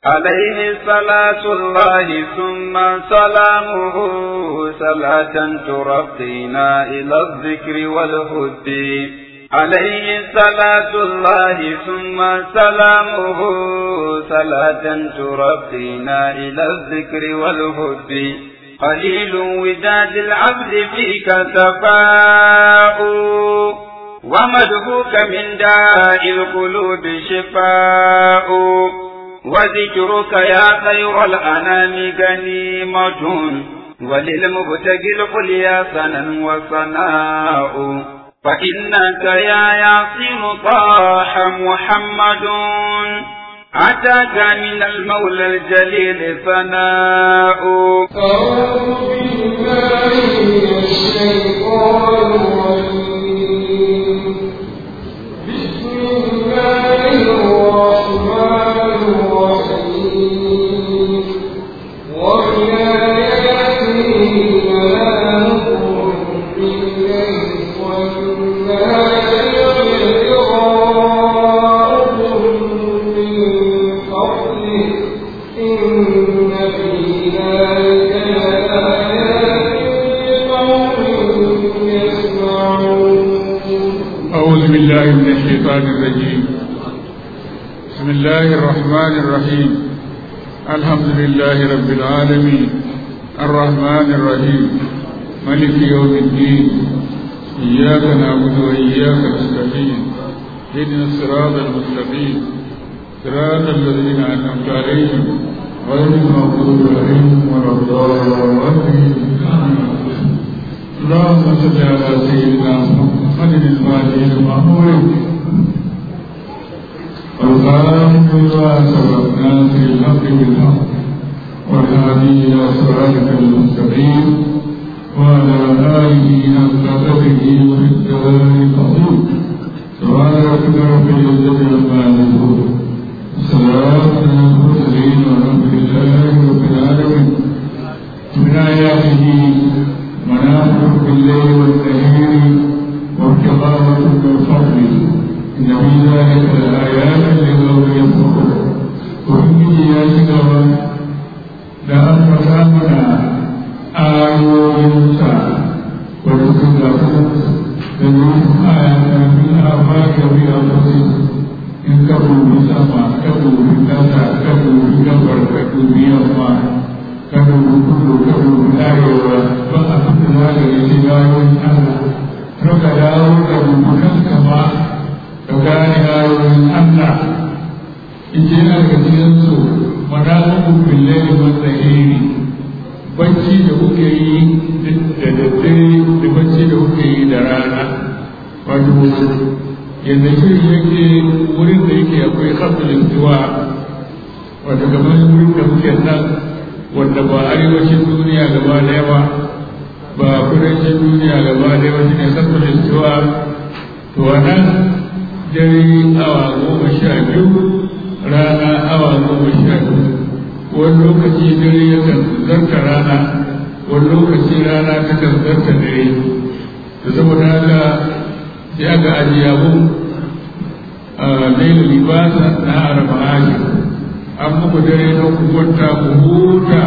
عليه صلاة الله ثم سلامه صلاة ترقينا إلى الذكر والهد عليه صلاة الله ثم سلامه صلاة ترقينا إلى الذكر والهد قليل وداد العبد فيك تفاؤ ومدهوك من داء القلوب شفاء وذكرك يا خير الأنام غنيمة وللمبتغي القليا سنا وصناء فإنك يا ياسين طاح محمد أتاك من المولى الجليل ثناء أعوذ بالله من الشيطان الرجيم بسم الله الرحمن الرحيم ومن آياته منامكم بالليل والنهار ابتغاؤكم من فضله إن في ذلك لآيات لقوم يسمعون أعوذ بالله من الشيطان الرجيم بسم الله الرحمن الرحيم الحمد لله رب العالمين الرحمن الرحيم ملك يوم الدين إياك نعبد وإياك نستعين اهدنا الصراط المستقيم صراط الذين أنعمت عليهم غير المغضوب عليهم ولا الضالين اللهم صل على سيدنا محمد الفاتح المأمور والخاتم لما سبقنا في الحق بالحق والهادي إلى صراطك المستقيم وعلى آله حق قدره ومقداره العظيم سبحان ربك رب العزة عما يصفون السلام على المرسلين والحمد لله رب العالمين من آياته منامكم بالليل والنهار وابتغاءكم من فضله إن في ذلك لآيات لقوم يفقهون وإني يا شكرا لأنفسنا آيوينسا وتكلفون لنريهم آياتنا في الآفاق وفي أنفسهم إن كفروا بسما كفروا بالكسى كفروا بالكفر كفروا بيما كفروا كل كفروا بالآية فأخذ ذلك لسجايون الله suka dawo da rubutun kama da gane ayoyin Allah ije na ga cikinsu manazukun billahi wanda iri bacci da kuke yi da daddare da bacci da kuke yi da rana wato yadda shirin yake wurin da yake akwai kafin zuwa wato kamar wurin da muke nan wanda ba arewacin duniya gaba daya ba ba kudancin duniya gaba da yawa shine sabbin cewa to wannan dare awa goma sha biyu rana awa goma sha biyu wani lokaci dare yakan zarta rana wani lokaci rana takan zarta dare da saboda haka sai aka ajiye abu a lailu libasa na araba an muku dare na ku kwanta ku huta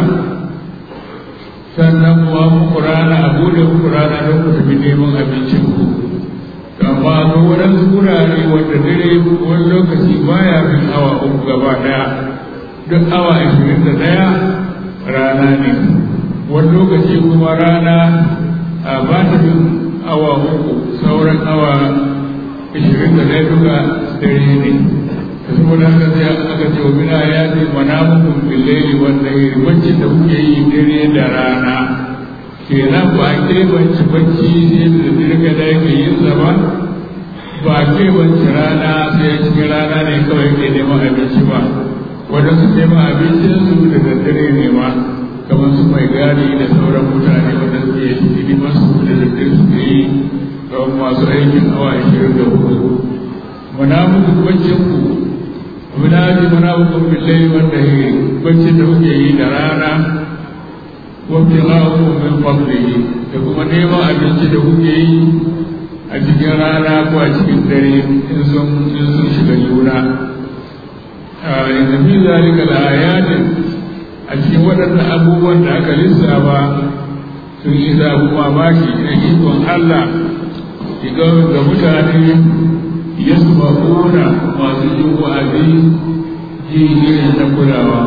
sannan kuwa muku rana a bude muku rana don ku tafi neman abincin ku amma ga waɗansu wurare wanda dare wani lokaci baya fin awa uku gaba ɗaya duk awa ashirin da ɗaya rana ne wani lokaci kuma rana a ba ta fin awa uku sauran awa ashirin da ɗaya duka dare ne saboda haka sai aka ce wa mina ya ce manamukum billaili wan nahari bacci da kuke yi dare da rana kenan ba ke bacci bacci sai da dare da yake yin sa ba ba ke bacci rana sai cikin rana ne kawai ke neman abinci ba wanda su neman abincin su da daddare ne ma kamar su mai gadi da sauran mutane wanda suke hidimar su da daddare suke yi kamar masu aikin awa ashirin da hudu manamukum baccin ku munadi manabukum billahi wan nahari bacci da kuke yi da rana wa ibtigha'ukum min fadlihi da kuma neman abinci da kuke yi a cikin rana ko a cikin dare in sun in sun shiga juna inda fi zalika la ayatin a cikin waɗannan abubuwan da aka lissafa sun yi abu mamaki na ikon Allah ga mutane ya su masu jin wa'azi ji irin na kulawa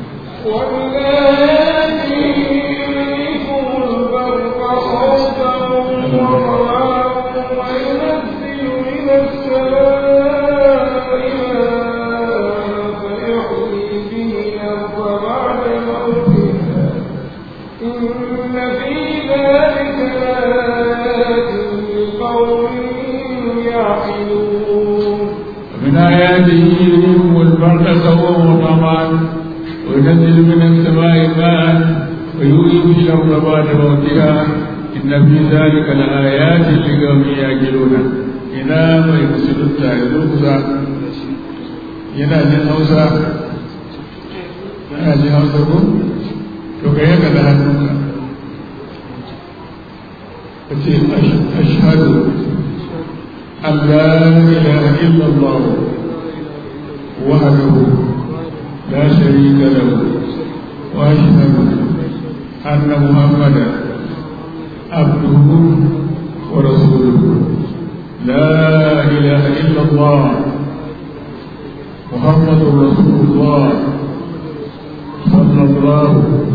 من آياته يريكم البرق سوى وطمعا وينزل من السماء ماء ويؤيي به الأرض بعد موتها إن في ذلك لآيات لقوم يعقلون إلى ما يرسل التائب yana jin hausa yana jin hausa ko to ka yaka da hannunka ka ce ashhadu an la ilaha illallah wahdahu la sharika lahu wa ashhadu anna muhammadan abduhu wa rasuluhu la ilaha illallah محمد رسول الله صلى الله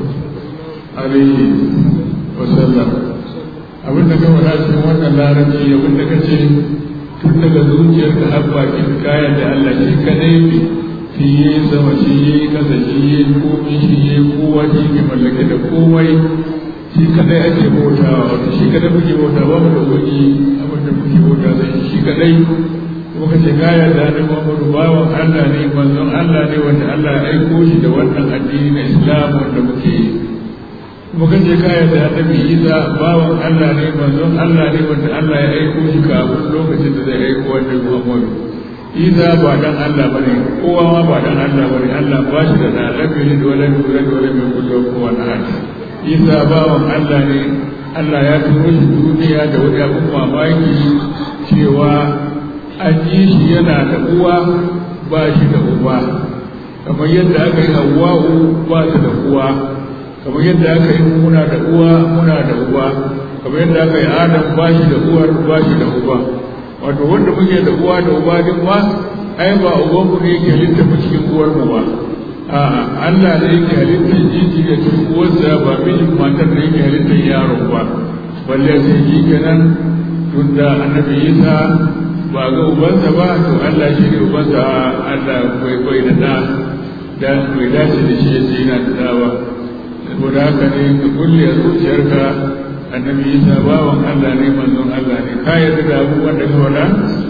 عليه وسلم abin da ka faɗa cikin wannan larabci abin da ka ce tun daga zuciyarka har bakin kayan da Allah shi kadai ne shi yi sama shi yi kasa shi yi komai shi yi kowa shi ke mallake da komai shi kadai ake bautawa wato shi kadai muke bautawa ba mu da wani abin da muke bauta zai shi kadai muka ce kaya da ne Muhammadu bawan Allah ne manzon Allah ne wanda Allah ya aiko shi da wannan addini na Islam wanda muke yi muka ce kaya da Annabi Isa bawan Allah ne manzon Allah ne wanda Allah ya aiko shi kafin lokacin da zai aiko wannan Muhammadu Isa ba dan Allah bane kowa ma ba dan Allah bane Allah ba shi da da lafiya da wala da wala da wala mai kullu kowa na haka Isa bawan Allah ne Allah ya turo shi duniya da wani abin mamaki cewa an yi shi yana da uwa ba shi da uba kamar yadda aka yi hawa'u ba su da uwa kamar yadda aka yi muna da uwa muna da uba kamar yadda aka yi adam ba shi da uwar ba shi da uba wato wanda muke da uwa da uba din ma ai ba uban mu ne yake halitta mu cikin uwar mu ba a'a Allah ne yake halitta jiji da cikin uwarsa ba mijin matar da yake halitta yaron ba balle sai shi kenan tunda annabi Isa ba ga ubansa ba to Allah shi ne ubansa Allah bai bai da da da bai dace da shi yace yana da da ba saboda haka ne ka kulle a zuciyarka annabi Isa bawan Allah ne manzon Allah ne ka yarda da abubuwan da ka faɗa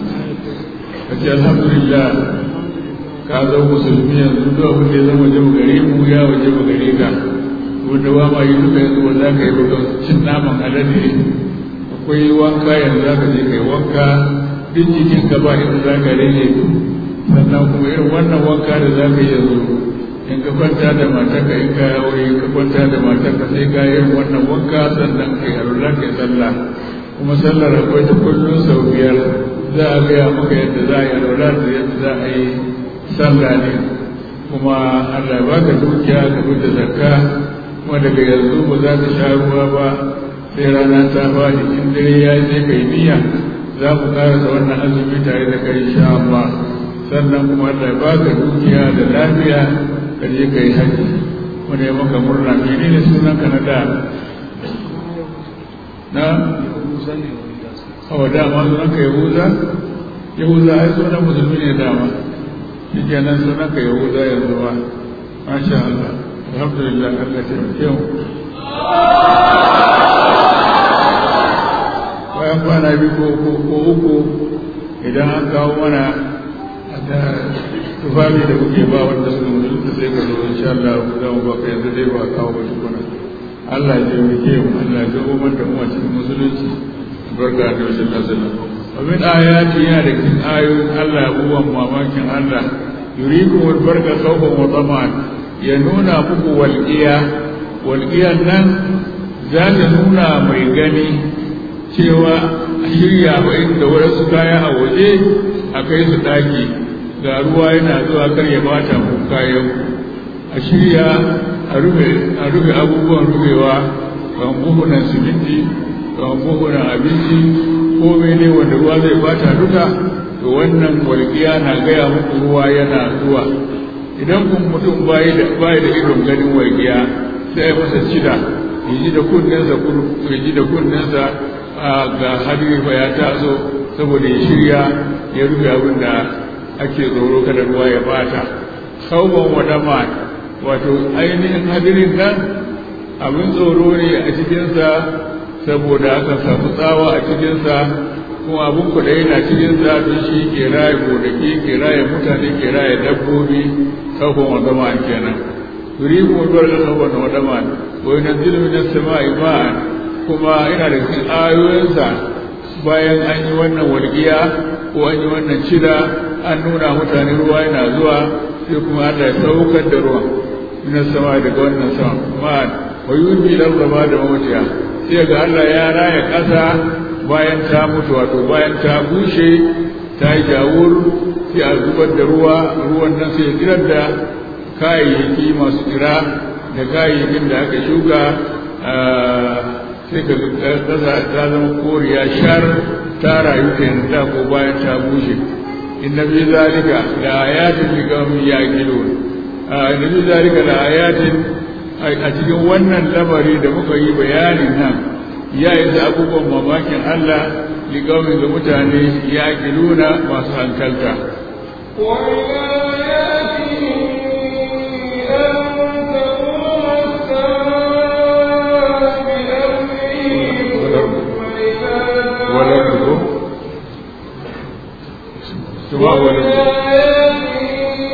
ka ce alhamdulillah ka zo musulmi yanzu duk abin da ya zama waje gare mu ya waje gare ka wanda ba ma yi duka yanzu wanda ka yi ba cin naman alade akwai wanka yanzu za ka je ka yi wanka duk jikin ka ba inda za ka rage sannan kuma irin wannan wanka da za ka yi yanzu in ka kwanta da matarka in ka aure ka kwanta da matarka sai ka yi wannan wanka sannan ka yi alwala ka yi sallah kuma sallar akwai ta kullum sau biyar za a gaya maka yadda za a yi alwala da yadda za a yi sallah ne kuma Allah ba ka dukiya ka fita zakka kuma daga yanzu ba za ka sha ruwa ba sai rana ta faɗi in dare ya yi sai ka yi niyya za mu karasa wannan azumi tare da kai sha Allah sannan kuma Allah ya baka dukiya da lafiya ka je kai haji mu ne maka murna menene sunan ka na da na awa dama sunan ka yahuza yahuza ai sunan musulmi ne dama shi kenan sunan ka yahuza yanzu ba masha Allah alhamdulillah Allah ya taimake mu bayan kwana biyu ko uku idan an kawo mana da tufafi da kuke ba wanda suka musulunta sai ka zo insha Allah za mu baka yanzu dai ba kawo ba shi kuna Allah ya taimake mu Allah ya umar da mu a cikin musulunci barka da wajen nazala wa min ayati ya da cikin ayoyin Allah abubuwan mamakin Allah yuriku wal barka khawfan wa taman ya nuna muku walqiya walqiyan nan za ta nuna mai gani cewa a shirya wa inda wasu kaya a waje a kai su ɗaki ga ruwa yana zuwa kar ya bata ku kayan a shirya a rufe a rufe abubuwan rufewa kan buhunan siminti kan buhunan abinci ko mene wanda ruwa zai bata duka to wannan walƙiya na gaya muku ruwa yana zuwa idan kun mutum bayi da bayi da idon ganin walƙiya sai masa cida ya ji da kunnensa ya ji da kunnensa ga hadiri fa ya taso saboda ya shirya ya rufe abin da ake tsoro kada ruwa ya bata sauban wadama wato ainihin hadirin nan abin tsoro ne a cikinsa saboda aka samu tsawa a cikinsa kuma abin kuɗai na cikinsa don shi ke raye gonaki ke raye mutane ke raye dabbobi sauban wadama kenan turiku mutuwar da sauban wadama wai na zilmi na sama'i ma'an kuma ina da cikin ayoyinsa bayan an yi wannan walƙiya ko an yi wannan cida an nuna mutane ruwa yana zuwa sai kuma Allah ya saukar da ruwa ina sama daga wannan sama ma'an wa yurbi larraba da mawutiya sai ga Allah ya raya ƙasa bayan ta mutu wato bayan ta bushe ta yi jawur sai a zubar da ruwa ruwan nan sai tsirar da kayayyaki masu tsira da kayayyakin da aka shuka sai ka ƙasa ta zama koriya shar ta rayu kenan da ko bayan ta bushe inna fi zalika la ayatin li qaumin yaqilun inna fi zalika la ayatin a cikin wannan lamari da muka yi bayanin nan ya isa abubuwan mamakin Allah li qaumin ga mutane yaqiluna masu hankalta ولده ثم ولده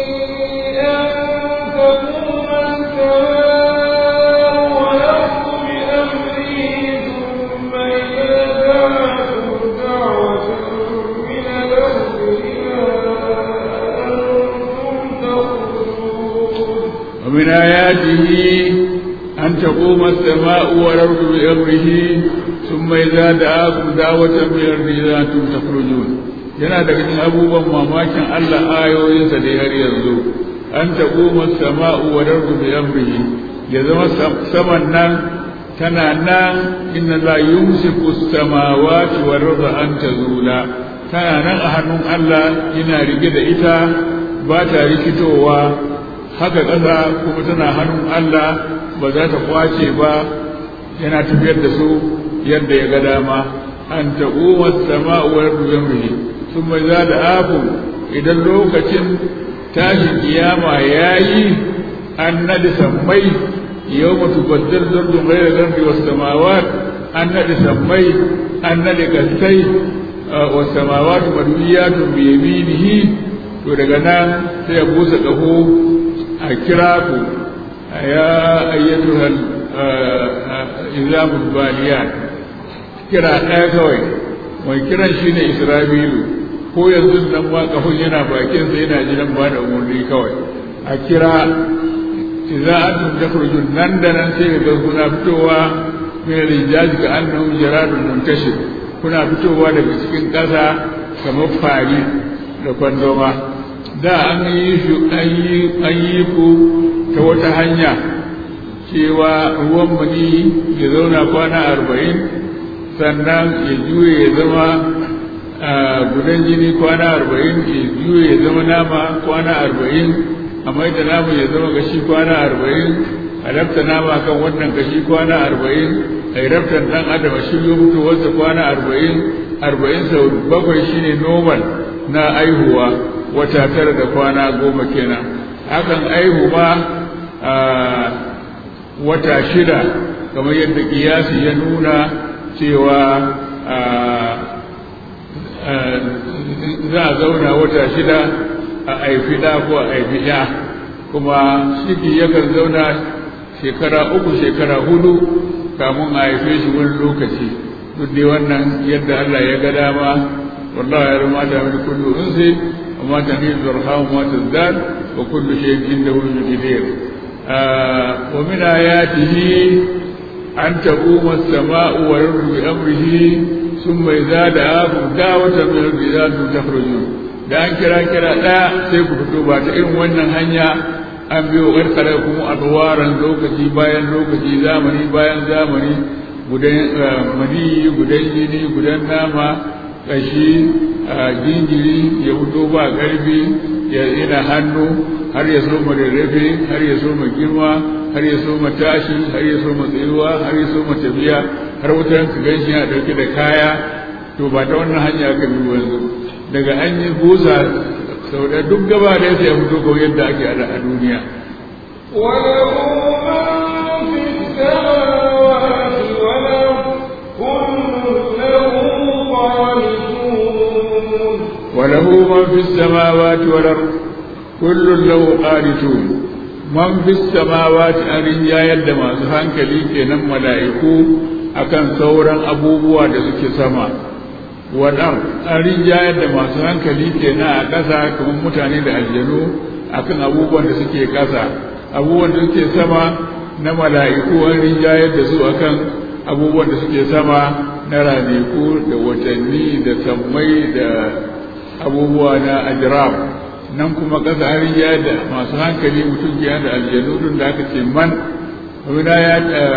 ومن آياته أن تقوم السماء والأرض بأمره ثم إذا دعاكم دعوة من الأرض إذا أنتم تخرجون yana daga cikin abubuwan mamakin Allah ayoyinsa da har yanzu an taɓo sama'u wa dardu bi amrihi ya zama saman nan tana nan inna la yumsiku samawati wal arda an tazula tana nan a hannun Allah yana rige da ita ba ta rikitowa haka ƙasa kuma tana hannun Allah ba za ta kwace ba yana tafiyar da su yadda ya ga dama an taɓo sama'u wa dardu bi amrihi sun mai za da abu idan lokacin tashin kiyama ya yi an naɗi sammai yau mutu baddar zardun rai da zardi wasu samawat an naɗi sammai an naɗi gaskai wasu samawat maduyatun biyaminihi to daga nan sai ya busa ƙaho a kira ku ya ayyatu izamul baliyat kira ɗaya kawai mai kiran shi ne isra'ilu ko yanzu nan ma kafin yana bakin sa yana jiran ba da umarni kawai a kira idza antum takhrujun nan da nan sai ga kuna fitowa min rijaj ka annahum jaradun muntashir kuna fitowa daga cikin ƙasa kamar fari da kwandoma da an yi shi an yi ku ta wata hanya cewa ruwan mani ya zauna kwana arba'in sannan ya juye ya zama gudan jini kwana arba'in ya juye ya zama nama kwana arba'in a mai da nama ya zama gashi kwana arba'in a rafta nama kan wannan gashi kwana arba'in a yi raftar ɗan adam a shirya mutuwarsa kwana arba'in arba'in sau bakwai shine normal na aihuwa wata tara da kwana goma kenan hakan aihu ma wata shida kamar yadda kiyasi ya nuna cewa za a zauna wata shida a aifi ɗa ko a aifi ya kuma shiki yakan zauna shekara uku shekara hudu kamun a haife shi wani lokaci duk dai wannan yadda Allah ya ga dama wallahi ya rama ta min kullu unsi wa ma tamil zarham wa tazdad wa kullu shay'in indahu biqadir wa min ayatihi an taquma as-sama'u wa yardu bi amrihi ثم إذا دعاكم دعوة من الرجال تخرجون da an kira kira ɗaya sai ku fito ba ta irin wannan hanya an biyo ƙarƙarar kuma alwaran lokaci bayan lokaci zamani bayan zamani gudan mani gudan jini gudan nama ƙashi jinjiri ya fito ba ƙarfi ya yana hannu har ya soma rarrafe har ya soma girma har ya soma tashi har ya soma tsayuwa har ya soma tafiya har wutar ka gan shi yana ɗauke da kaya to ba ta wannan hanya aka bi yanzu daga an yi busa sau da duk gaba da ya fito kawai yadda ake a duniya وله من في السماوات والأرض كل له قانتون وله من في السماوات والأرض كل له قانتون من في السماوات أن يد ما سهنك لي كنم ملائكو akan sauran abubuwa da suke sama waɗan an rinjayar da masu hankali kenan a ƙasa kamar mutane da aljanu akan abubuwan da suke ƙasa abubuwan da suke sama na mala'iku an rinjayar da su akan abubuwan da suke sama na ranaku da watanni da sammai da abubuwa na ajram nan kuma ƙasa an rinjayar da masu hankali mutum ke da aljanu dun da aka ce man wani ya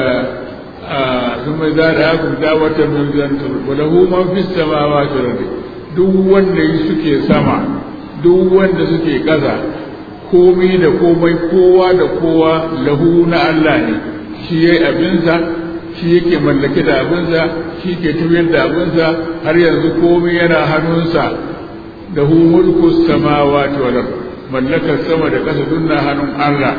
ثم إذا رآكم دعوة من ذنب وله من في السماوات والأرض duk wanda suke sama duk wanda suke ƙasa komai da komai kowa da kowa lahu na Allah ne shi yayi abinsa shi yake mallake da abinsa shi ke tafiyar da abinsa har yanzu komai yana hannunsa da hu mulku samawati wal ard mallakar sama da ƙasa dunna hannun Allah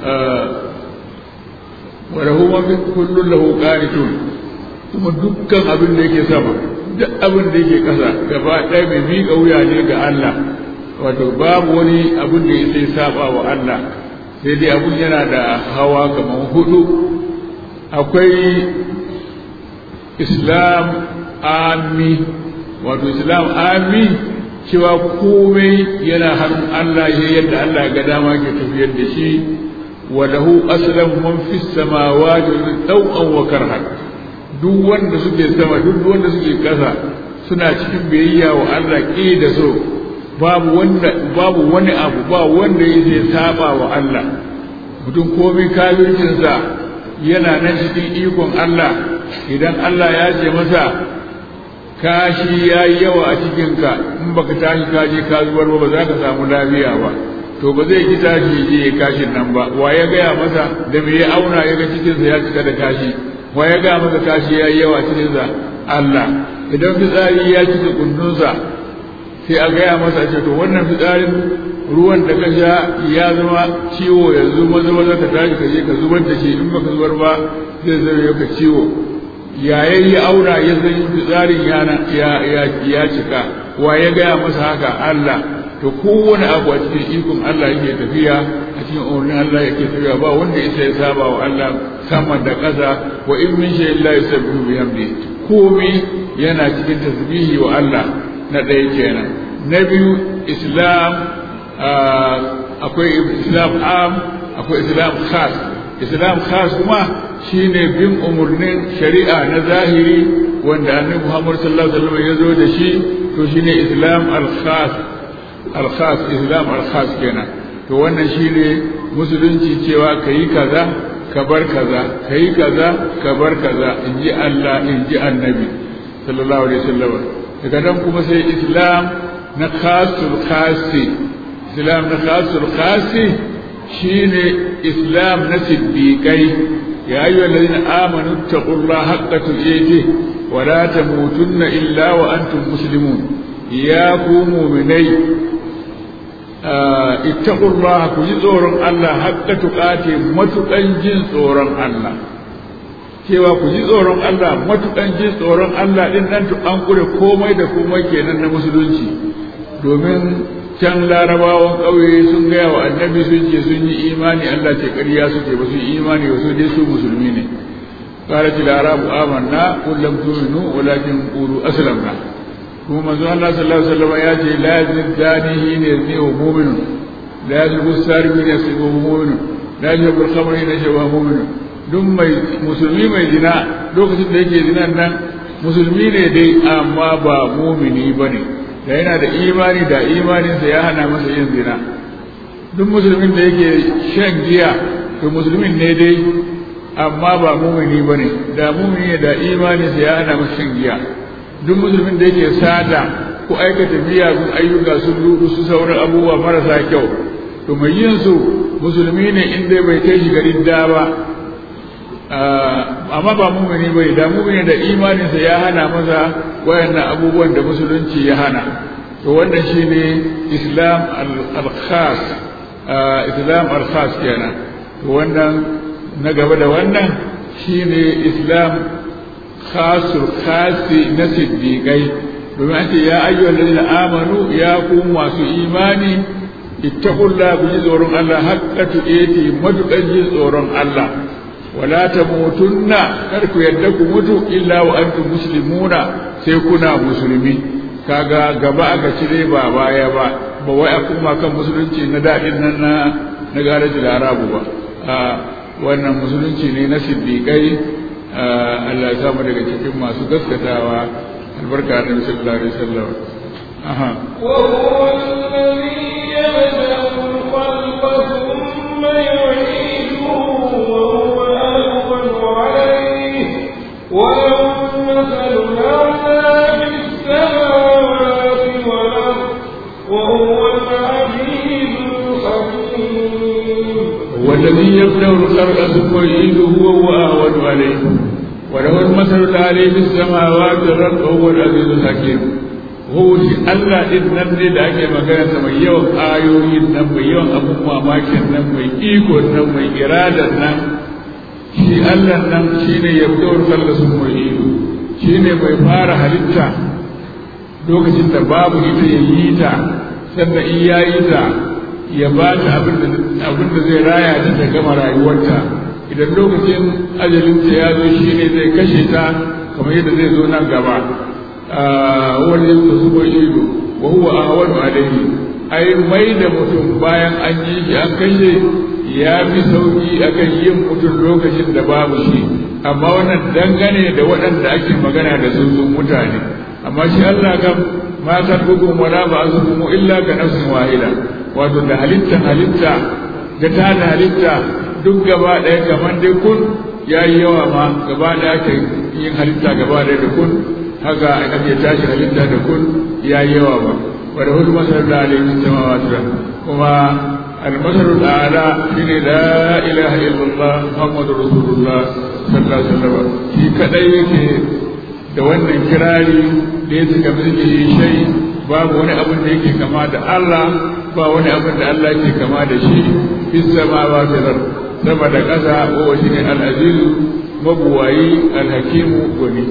وله ما في كل له قانتون kuma dukkan abin da yake sama duk abin da yake ƙasa gaba ɗaya mai miƙa wuya ne ga Allah wato babu wani abin da ya saba wa Allah sai dai abin yana da hawa kamar hudu akwai islam ami wato islam ami cewa komai yana hannun Allah ya yadda Allah ga dama ke tafiyar da shi وله أسلم من في السماوات طوعا وكرها duk wanda suke sama duk wanda suke ƙasa suna cikin biyayya wa Allah ƙi da so babu wanda babu wani abu ba wanda yake saba wa Allah mutum komai kafircinsa yana nan cikin ikon Allah idan Allah ya ce masa kashi ya yi yawa a cikinka in baka tashi kaje ka zubar ba ba za ka samu lafiya ba to ba zai ki tashi je ya kashin nan ba wa ya gaya masa da me ya auna ya ga cikinsa ya cika da kashi wa ya gaya masa kashi ya yi yawa cikinsa Allah idan fitsari ya cika kundunsa sai a gaya masa ce to wannan fitsarin ruwan da ka sha ya zama ciwo yanzu maza maza ka tashi ka je ka zubar da shi in baka zubar ba zai zama ka ciwo yayin ya auna ya san fitsarin ya cika wa ya gaya masa haka Allah to kowane abu a cikin ikon Allah yake tafiya a cikin umarnin Allah yake tafiya ba wanda ya sai saba wa Allah sama da ƙasa wa in min shay'in la yusabbihu bihamdi komai yana cikin tasbihi wa Allah na ɗaya kenan na biyu islam akwai islam am akwai islam khas islam khas kuma shine bin umarnin shari'a na zahiri wanda annabi Muhammad sallallahu alaihi wasallam ya zo da shi to shine islam al-khas alkhas islam alkhas kenan to wannan shine musulunci cewa kayi kaza ka bar kaza kayi kaza ka bar kaza inji Allah inji annabi sallallahu alaihi wasallam daga nan kuma sai islam na khasul khasi islam na khasul khasi shine islam na siddiqai ya ayyuhal ladina amanu taqullaha haqqa tuqatih wa la tamutunna illa wa antum muslimun ya ku mu'minai ittaqullaha ku ji tsoron Allah hakka tuqati matukan jin tsoron Allah cewa ku ji tsoron Allah matukan jin tsoron Allah din nan to an kure komai da komai kenan na musulunci domin can larabawan ƙauye sun gaya wa annabi sun ce sun yi imani Allah ce ƙarya suke ba su yi imani ba su dai su musulmi ne قالت الأعراب آمنا قل لم تؤمنوا ولكن قولوا أسلمنا kuma manzo Allah sallallahu alaihi wasallam ya ce la yazid dani ne ne wa mu'minun la yazid busari ne ne wa mu'minun la yazid bil khamri ne wa mu'minun duk mai musulmi mai zina lokacin da yake zinan nan musulmi ne dai amma ba mu'mini bane da yana da imani da imaninsa ya hana masa yin zina duk musulmin da yake shan giya to musulmin ne dai amma ba mumini ba ne da mumini da imaninsa ya hana masa shan giya duk musulmin da yake sada ko aikata miyagun ayyuka sun rudu su sauran abubuwa marasa kyau to mai yin su musulmi ne in dai bai kai shi garin da ba amma ba mumini bai da mumini da imaninsa ya hana masa wayannan abubuwan da musulunci ya hana to wannan shine islam al-khas islam al-khas kenan to wannan na gaba da wannan shine islam khasul khasi na siddiqai domin an ce ya ayyuhal ladina amanu ya ku masu imani ittaqullaha ku ji tsoron Allah haqqa tuqati matuƙar ji tsoron Allah wala tamutunna kar ku yadda ku mutu illa wa antum muslimuna sai kuna musulmi kaga gaba aka cire ba baya ba ba wai a kuma kan musulunci na daɗin nan na na garaji larabu ba a wannan musulunci ne na siddiƙai Allah ya samu daga cikin masu gaskatawa albarka da sallallahu alaihi wasallam aha وهو الذي يبدأ الخلق ثم يعيده وهو أهون عليه وله المثل الأعلى في السماوات والأرض وهو العزيز الحكيم والذي يبدأ الخلق ثم يعيده وهو أهون عليه وله المثل الأعلى في السماوات والأرض وهو العزيز الحكيم هو shi Allah din nan ne da ake magana sa mai yawan ayoyin nan mai yawan abun mamakin nan mai iko nan mai iradar nan shi Allah nan shine ya fito kalla sun mai iko shine mai fara halitta lokacin da babu ita ya yi ta sannan in ya yi ta ya ba ta abin da zai raya ta ta gama rayuwarta idan lokacin ajalinta ya zo shine zai kashe ta kamar yadda zai zo nan gaba wani yadda su bai ido wa huwa ahwanu alaihi ai mai da mutum bayan an yi shi an kashe ya fi sauki akan yin mutum lokacin da babu shi amma wannan dangane da waɗanda ake magana da su sun mutane amma shi Allah kam ma kalbukum wala ba'zukum illa ka nafsin wahida wato da halitta halitta da ta da halitta duk gaba ɗaya kamar dai kun ya yi yawa ma gaba ɗaya ake yin halitta gaba ɗaya da kun haka ake tashi halitta da kun ya yi yawa ba wadda hudu masarar da alayhi samawati da kuma almasarul ala shine la ilaha illallah muhammadur rasulullah sallallahu alaihi wasallam shi kadai yake da wannan kirari da ya saka miki shai babu wani abin da yake kama da Allah ba wani abin da Allah yake kama da shi fis samawati da sama da ƙasa wa shine al-azizu mabuwayi al-hakimu gwani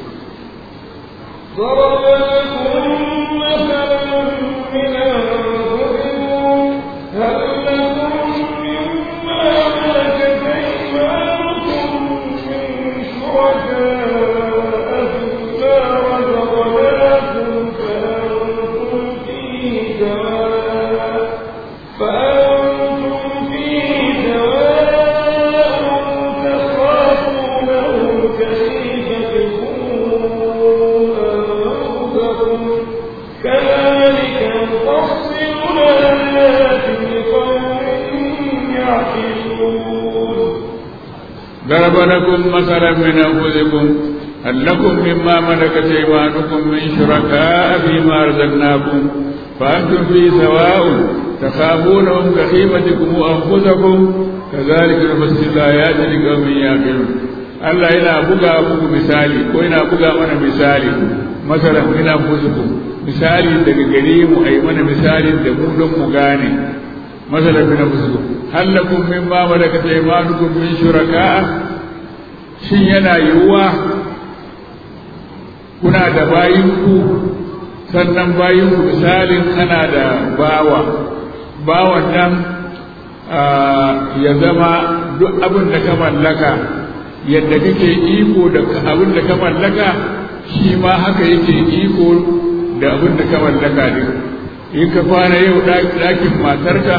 ضرب لكم مثلا من أنفسكم هل لكم مما ملكت أيمانكم من شركاء فيما رزقناكم فأنتم فيه سواء فأنتم فيه سواء تخافونهم كخيفتكم أنفسكم كذلك نفصل الآيات لقوم يعقلون ضرب لكم مثلا من أنفسكم هل لكم مما ملكت أيمانكم من شركاء فيما رزقناكم فأنتم فيه سواء تخافونهم كخيفتكم أنفسكم كذلك نفصل الآيات لقوم يعقلون Allah yana buga muku misali ko yana buga mana misali masalan ina fusukum misali daga gare mu ai mana misali da mu don mu gane masalan ina fusukum hal lakum mimma malakat aymanukum min shuraka'a shin yana yiwuwa kuna da bayinku sannan bayinku misalin kana da bawa bawan nan ya zama duk abin da ka mallaka yadda kake iko da abin da ka mallaka shi ma haka yake iko da abin da ka mallaka ne in ka kwana yau ɗakin matarka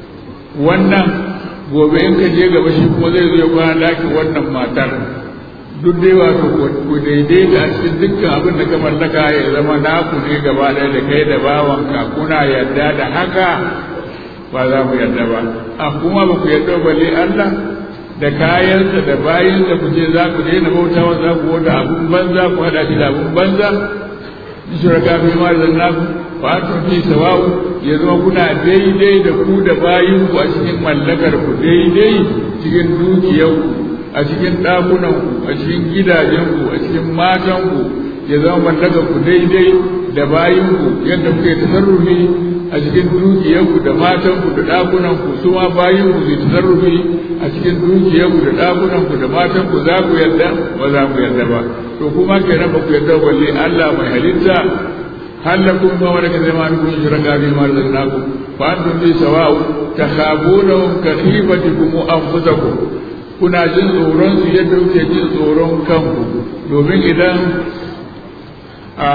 wannan gobe in ka je gaba shi kuma zai zo ya kwana ɗakin wannan matar duk dai wato ku daidaita a cikin dukkan abin da ka mallaka ya zama naku ne gaba ɗaya da kai da bawanka kuna yarda da haka ba za mu yarda ba a kuma ba ku yarda balle Allah da kayansa da bayansa ku ce za ku daina bautawa za ku wata abun banza ku haɗa shi da abun banza shuraka fi ma da naku fa antum fi sawa'u ya zama kuna daidai da ku da bayinku a cikin mallakar ku daidai cikin dukiyarku a cikin ɗakunanku a cikin gidajenku a cikin matanku ya zama mallakar ku daidai da bayinku yadda kuke tasarrufi a cikin dukiyarku da matanku da ɗakunanku su ma bayinku su tasarrufi a cikin dukiyarku da ɗakunanku da matanku za ku yarda ba za ku yarda ba to kuma kenan ba ku yarda balle Allah mai halitta halakum ma wala ka zama kun shiraka bi ma razaqnakum fa antum bi sawa'u takhabunahum ka khifatikum anfusakum kuna jin tsoron su yadda kuke jin tsoron kanku domin idan a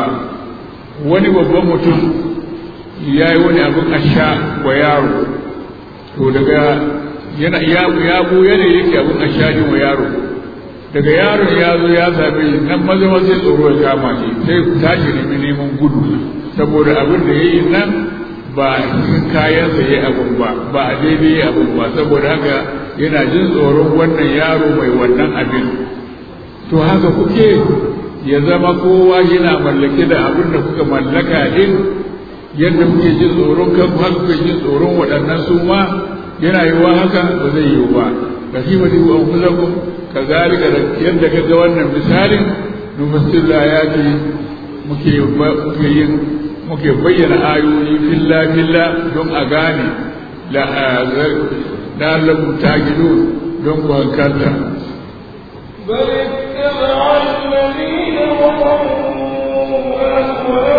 wani babban mutum ya yi wani abin asha wa yaro to daga yana ya ya buya ne yake abin asha ne wa yaro daga yaron ya zo ya same shi nan maza maza tsoro ya kama shi sai ku tashi nemi neman gudu saboda abin da ya yi nan ba cikin kayansa ya abin ba ba a daidai ya abin ba saboda haka yana jin tsoron wannan yaro mai wannan abin to haka kuke ya zama kowa yana mallake da abin da kuka mallaka din yadda kuke jin tsoron kanku haka kuke jin tsoron waɗannan su ma yana yiwuwa haka ba zai yiwu ba ka fi mati wa anfusakum ka zalika da yadda ka ga wannan misalin nufassir ayati muke muke yin muke bayyana ayoyi filla filla don a gane la la'allakum ta'qilun don ku hankalta بل اتبع الذين ظلموا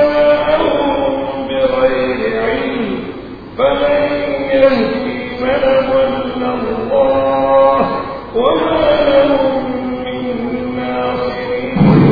أهواءهم بغير علم فمن يهدي من ضل الله وما لهم من ناصرين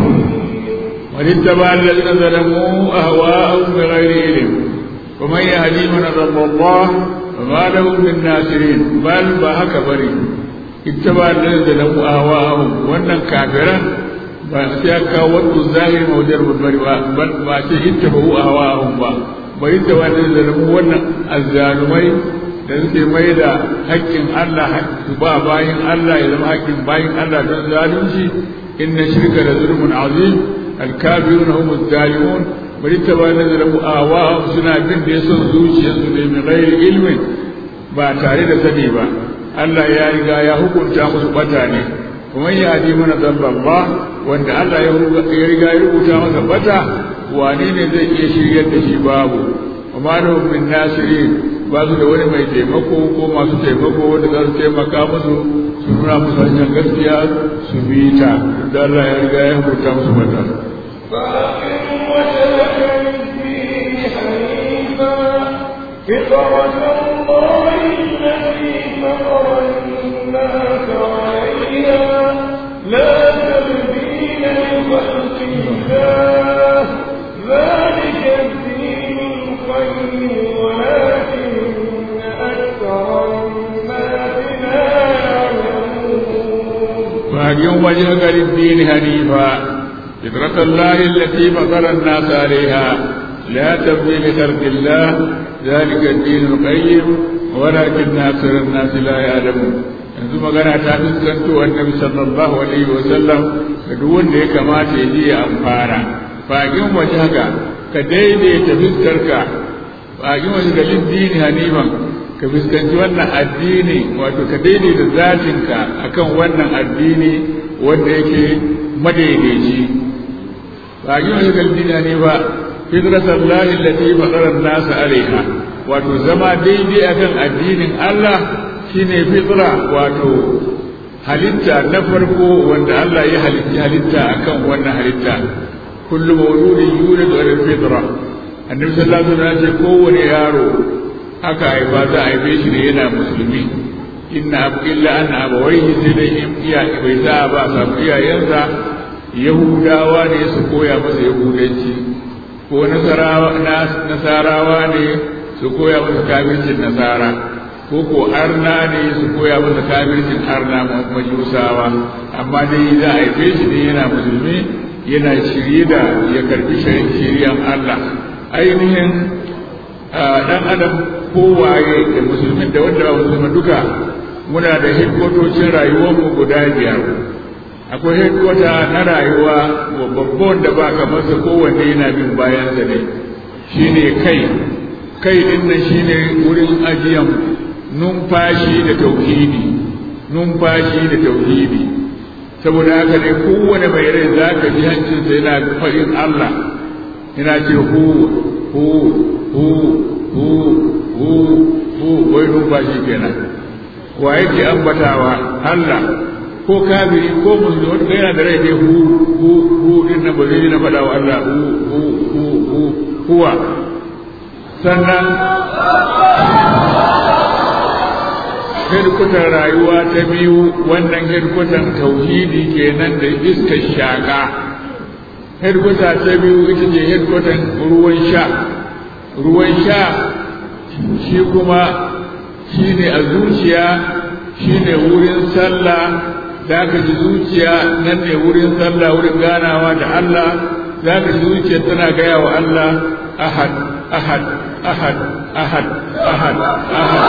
واتبع الذين ظلموا أهواءهم بغير علم ومن يهدي من ضل الله وما لهم من ناصرين بل بهك بري اتبع الذين ظلموا أهواءهم وأن كافرا ba sai ya kawo wato zahiri mawjar bari ba ba ce itta ba a hawa'ahum ba ba itta ba da zalamu wannan azzalumai da suke mai da haƙƙin Allah su ba bayin Allah ya zama haƙƙin bayin Allah don zalunci inna shirka da zulmun azim alkafiruna hum zalimun bari ta ba da zalamu ahwa'ahum suna bin da son zuciyarsu ne min ghairi ilmin ba tare da sani ba Allah ya riga ya hukunta musu bata ne kuma ya hadi mana zallallah wanda Allah ya riga ya rubuta masa bata wane ne zai iya shiryar da shi babu amma da min nasiri ba su da wani mai taimako ko masu taimako wanda za su taimaka musu su nuna musu hanyar gaskiya su bi ta da Allah ya riga ya rubuta musu bata فأقم وجهك للدين حنيفا فطرة الله التي فطر الناس عليها لا تبديل لخلق الله ذلك الدين القيم ولكن أكثر الناس لا يعلمون فأقم وجهك للدين حنيفا فطرة الله التي فطر الناس عليها لا تبديل لخلق الله ذلك الدين القيم ولكن أكثر الناس لا يعلمون yanzu magana ta fuskanto annabi sallallahu alaihi wa sallam da duk wanda ya kamata ya je ya amfana fagin waje haka ka daidaita fuskarka fagin waje ga liddini hanifan ka fuskanci wannan addini wato ka daidaita zatinka akan wannan addini wanda yake madaidaici fagin waje ga liddini hanifa fitratar lahi lati fadarar nasa alaiha wato zama daidai akan addinin Allah shine fitra wato halitta na farko wanda Allah ya halitta halitta akan wannan halitta kullu mawludin yuladu ala fitra annabi sallallahu alaihi wasallam ce kowane yaro aka haifa za a haife shi ne yana musulmi inna abu illa an abawaihi sai dai in iya bai sa ba samu iyayensa yahudawa ne su koya masa yahudanci ko nasarawa ne su koya masa kafircin nasara ko ko arna ne su koya masa kafircin arna majusawa amma dai za a haife shi ne yana musulmi yana shirye da ya karbi shari'an Allah ainihin dan adam kowaye da musulmin da wanda ba musulmi duka muna da hikmatocin rayuwarmu guda biyar akwai hikwata na rayuwa babban da ba kamar sa kowanne yana bin bayansa ne shine kai kai din nan shine wurin ajiyan numfashi da tauhidi numfashi da tauhidi saboda haka ne kowane mai rai za ka ji hancinsa yana faɗin Allah yana ce hu hu hu hu hu hu wai numfashi kenan wa yake ambatawa Allah ko kafiri ko musulmi wanda yana da rai ne hu hu hu din nan ba zai na faɗa wa Allah hu hu hu hu huwa sannan hedkwatar rayuwa ta biyu wannan hedkwatar tauhidi kenan da iskar shaƙa hedkwata ta biyu ita ce hedkwatar ruwan sha ruwan sha shi kuma shi ne a zuciya shi ne wurin sallah za ka ji zuciya nan ne wurin sallah wurin ganawa da Allah za ka ji zuciya tana gaya wa Allah ahad ahad ahad ahad ahad ahad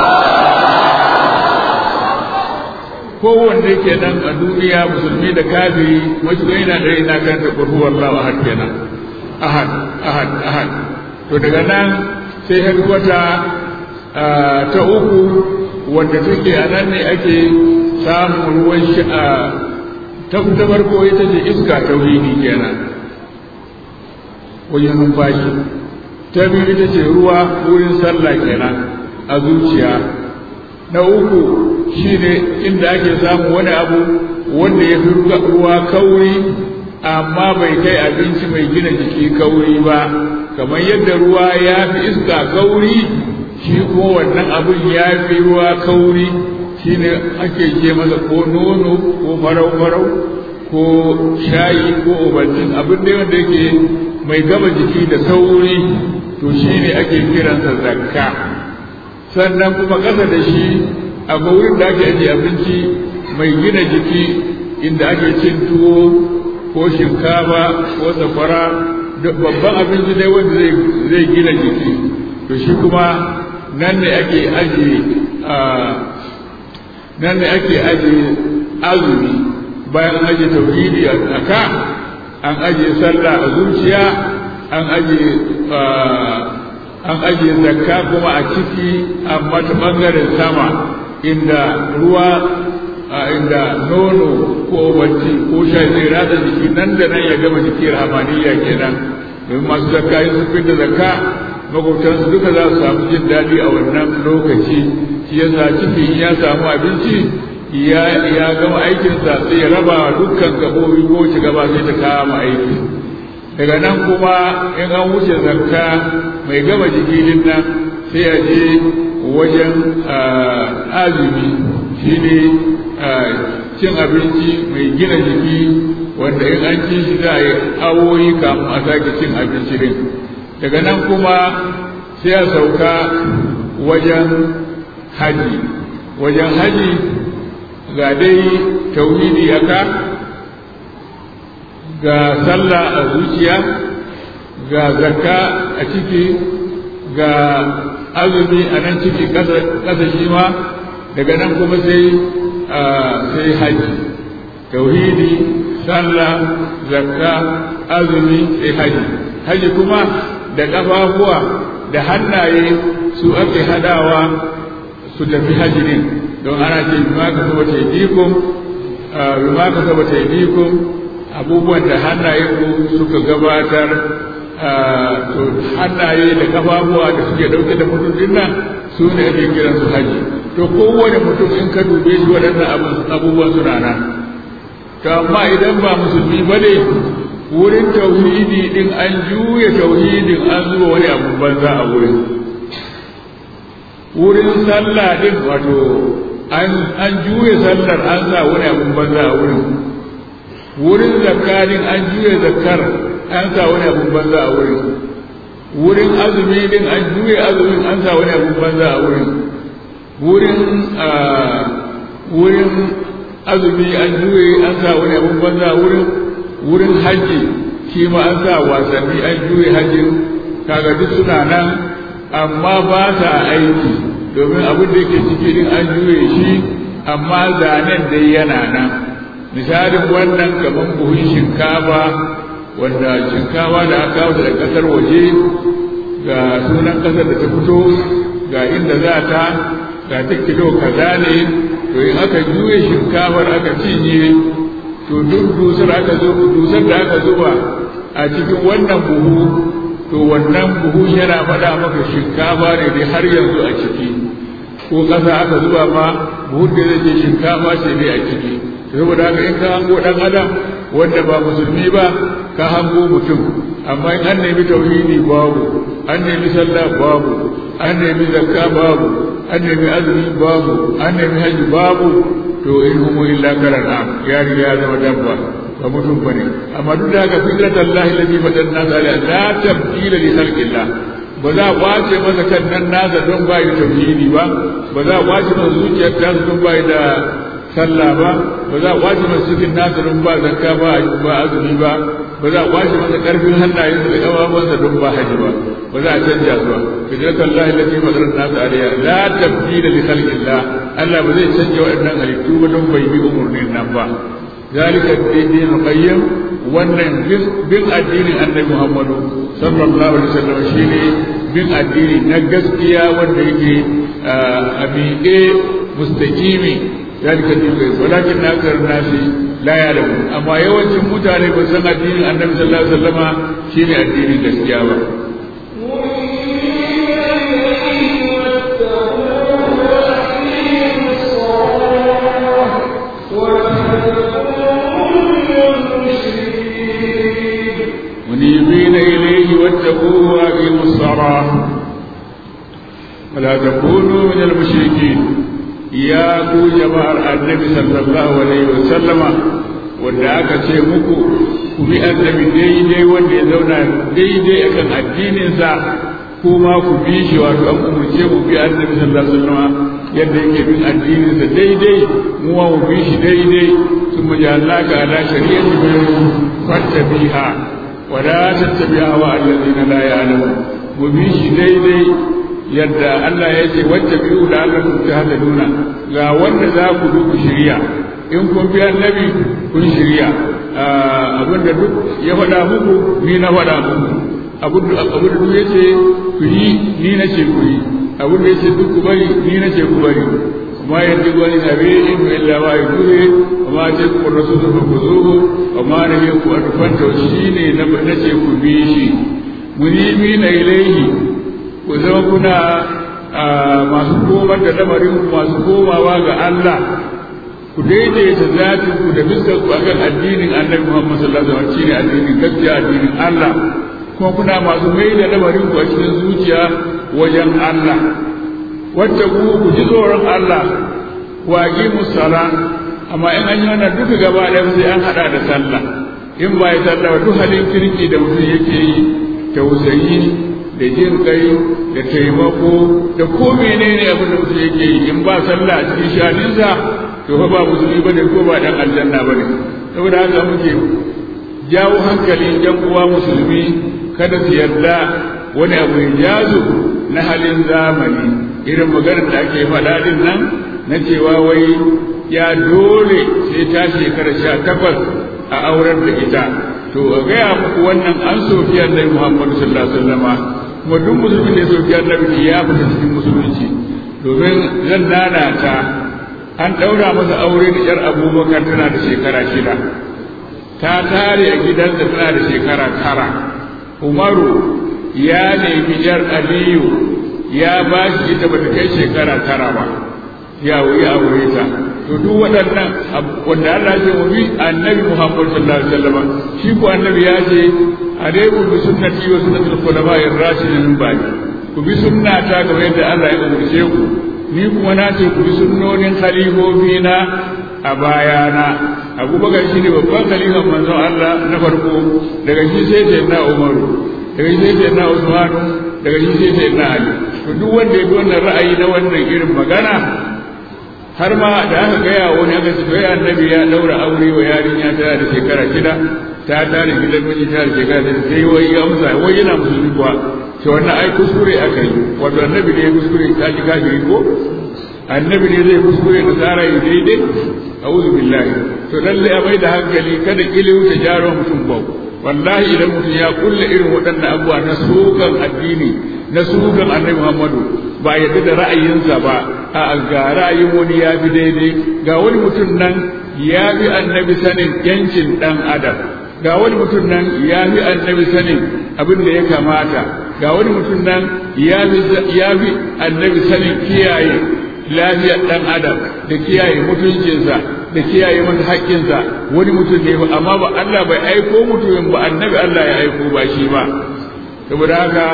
kowanne kenan a duniya musulmi da kafiri wasu ga yana da yana kan da kurhu wallahu ahad kenan ahad ahad ahad to daga nan sai har wata ta uku wanda take a nan ne ake samun ruwan sha'a ta ta farko ita ce iska tauhidi kenan wajen numfashi ta biyu ita ce ruwa wurin sallah kenan a zuciya na uku shine inda ake samun wani abu wanda ya fi ruwa kauri amma bai kai abinci mai gina jiki kauri ba kamar yadda ruwa ya fi iska kauri shi kuma wannan abin ya fi ruwa kauri shine ake ce masa ko nono ko farau-farau ko shayi ko obaltin abin da wanda yake mai gama jiki da sauri to shine ake kiransa zakka sannan kuma ƙasa da shi akwai wurin da ake ajiye abinci mai gina jiki inda ake cin tuwo ko shinkafa ko safara babban abinci dai wanda zai gina jiki to shi kuma nan ne ake ajiye nan ne ake ajiye azumi bayan ajiye tauhidi a ka an ajiye sallah a zuciya an ajiye an ajiye zakka kuma a ciki amma ta ɓangaren sama inda ruwa a inda nono ko bacci ko shayi zai rada jiki nan da nan ya gama jiki rahamaniya kenan domin masu zakka yin sun da zakka makwabtansu duka za su samu jin daɗi a wannan lokaci shi yasa ciki in ya samu abinci ya ya gama aikinsa sai ya raba dukkan gabobi ko ci gaba sai ta kama aiki daga nan kuma in an wuce zakka mai gama jiki din nan sai a je wajen azumi shi ne cin abinci mai gina jiki wanda in an ci shi za a yi awoyi kamun a sake cin abinci din daga nan kuma sai a sauka wajen haji wajen haji ga dai tauhidi aka ga sallah a zuciya ga zakka a ciki ga azumi a nan ciki ƙasa shi ma daga nan kuma sai sai haji tauhidi sallah zakka azumi sai haji haji kuma da ƙafafuwa da hannaye su ake hadawa su tafi haji din don ana ce bima ka saba ta idikum bima ka saba ta idikum abubuwan da hannaye ku suka gabatar to hannaye da kafafuwa da suke dauke da mutum din nan su ne ake kiran su haji to kowane mutum in ka dube shi waɗannan abubuwan suna nan to amma idan ba musulmi ba ne wurin tauhidi din an juya tauhidin an zuba wani abu banza a wurin wurin sallah din wato an juya sallar an sa wani abu banza a wurin wurin zakarin an juya zakar an sa wani abun banza a wurin wurin azumi din an juya azumin an sa wani abun banza a wurin wurin wurin azumi an juye an sa wani abin banza wurin wurin hajji shi ma an sa wasanni an juye hajji kaga duk suna nan amma ba sa aiki domin abin da yake ciki din an juye shi amma zanen dai yana nan misalin wannan kamar buhun shinkafa wanda shinkafa da aka kawo da kasar waje ga sunan kasar da ta fito ga inda za ta ga ta kilo kaza ne to in aka juye shinkafar aka cinye to duk dusar aka zo dusar da aka zuba a cikin wannan buhu to wannan buhu yana faɗa maka shinkafa ne dai har yanzu a ciki ko ƙasa aka zuba ma buhun da zai ce shinkafa ce dai a ciki saboda haka in ka hango ɗan adam wanda ba musulmi ba ka hango mutum amma in an nemi tauhidi babu an nemi sallah babu an nemi zakka babu an nemi azumi babu an nemi hajji babu to in humu illa karana ya riga ya zama dabba ba mutum bane amma duk da haka fitratan lahi lati fadan nas ala la tabdila li khalqillah ba za a kwace masa kan nan nasa don ba yi tauhidi ba ba za a kwace masa zuciyar ta don ba da sallah ba ba za a kwace masa cikin nasa don ba zakka ba ba azumi ba ba za a kwace masa karfin hannayen da kafafuwansa don ba haji ba ba za a canja su ba fitratan lahi lati fadan nas ala la tabdila li khalqillah Allah ba zai canja waɗannan halittu ba don bai bi umurnin nan ba ذلك الدين القيم wannan bin addinin annabi Muhammadu sallallahu alaihi wasallam shine bin addini na gaskiya wanda yake a miƙe mustaqimi zalika din walakin nakar nasi la ya'lamu amma yawancin mutane ba san addinin annabi sallallahu alaihi wasallama shine addinin gaskiya ba منيبين إليه واتقوه وأقيموا الصلاة ولا تكونوا من المشركين يا ku jama'ar annabi sallallahu alaihi wa sallama wanda aka ce muku ku bi annabi daidai wanda ya zauna daidai akan addininsa kuma ku bi shi wato an umurce mu bi annabi sallallahu alaihi wa sallama yadda yake bin addininsa daidai mu ma mu bi shi daidai ثم جعلناك على شريعة فاتبعها ولا تتبع هواء الذين لا يعلمون وبيش daidai yadda Allah ya ce wacce biyu da Allah kun ta hada nuna ga wanda za ku duk shirya in kun bi annabi kun shirya abinda duk ya faɗa muku ni na faɗa muku abin da duk ya ce ku yi ni na ce ku yi abin da ya ce duk ku bari ni na ce ku bari ما ينطق عن النبي إلا ما يقول وما تلك الرسول فخذوه وما نهيكم أن تفنتوا شيني نبنتي كبيشي منيبين إليه وزما كنا masu komar da lamarin masu komawa ga Allah ku daidaita zatin ku da fuskar ku akan addinin Annabi Muhammad sallallahu alaihi wasallam shine addinin gaskiya addinin Allah kuma kuna masu mai da lamarin ku a cikin zuciya wajen Allah wacce ku ku ji tsoron Allah wa aqimu sala amma in an yi wannan duka gaba ɗaya sai an hada da sallah in ba ya sallah duk halin kirki da mutum yake yi tausayi da jin kai da taimako da ko menene abin da mutum yake yi in ba sallah a cikin shaninsa to fa ba musulmi bane ko ba dan aljanna bane saboda haka muke jawo hankalin yan uwa musulmi kada su yarda wani abu ya jazu na halin zamani irin maganar da ake faɗa din nan na cewa wai ya dole sai ta shekara sha takwas a aurar da ita to a gaya muku wannan an soki annabi muhammadu sallallahu alaihi wasallama kuma duk musulmin da ya soki annabi ya fita cikin musulunci domin zan nana ta an ɗaura masa aure da yar abubakar tana da shekara shida ta tare a gidansa tana da shekara tara umaru ya nemi yar aliyu ya ba shi ita bata kai shekara tara ba ya wuyi aure ta to duk waɗannan wanda Allah ya ce bi annabi Muhammad sallallahu alaihi wasallam shi ko annabi ya ce alaikum bi sunnati wa sunnatul khulafa'ir rashidin min ba'di ku bi sunnata kamar yadda Allah ya umarce ku ni kuma na ce ku bi sunnonin khalifofi na a bayana abubakar shi ne babban khalifan manzon Allah na farko daga shi sai sai na Umaru daga shi sai sai na Usmanu daga shi sai sai na Ali to duk wanda ya bi wannan ra'ayi na wannan irin magana har ma da aka gaya wani aka ce bai annabi ya daura aure wa yarinya tana da shekara shida ta tare gidan miji tana da shekara shida sai wai ya amsa wai yana musulmi kuwa to wannan ai kuskure aka yi wato annabi ne ya kuskure ta ji kafiri ko annabi ne zai kuskure da tsara yi daidai a'udhu billahi to lalle a mai da hankali kada kiliyu ta jaro mutum bau wallahi idan mutum ya kulle irin waɗannan abubuwa na sukan addini na sukan annabi muhammadu ba yadda da ra'ayinsa ba a ga ra'ayin wani ya fi daidai ga wani mutum nan ya fi annabi sanin yancin ɗan adam ga wani mutum nan ya fi annabi sanin abin da ya kamata ga wani mutum nan ya fi annabi sanin kiyaye lafiyar ɗan adam da kiyaye mutuncinsa da kiyaye masa haƙƙinsa wani mutum ne amma ba Allah bai aiko mutumin ba annabi Allah ya aiko ba shi ba saboda haka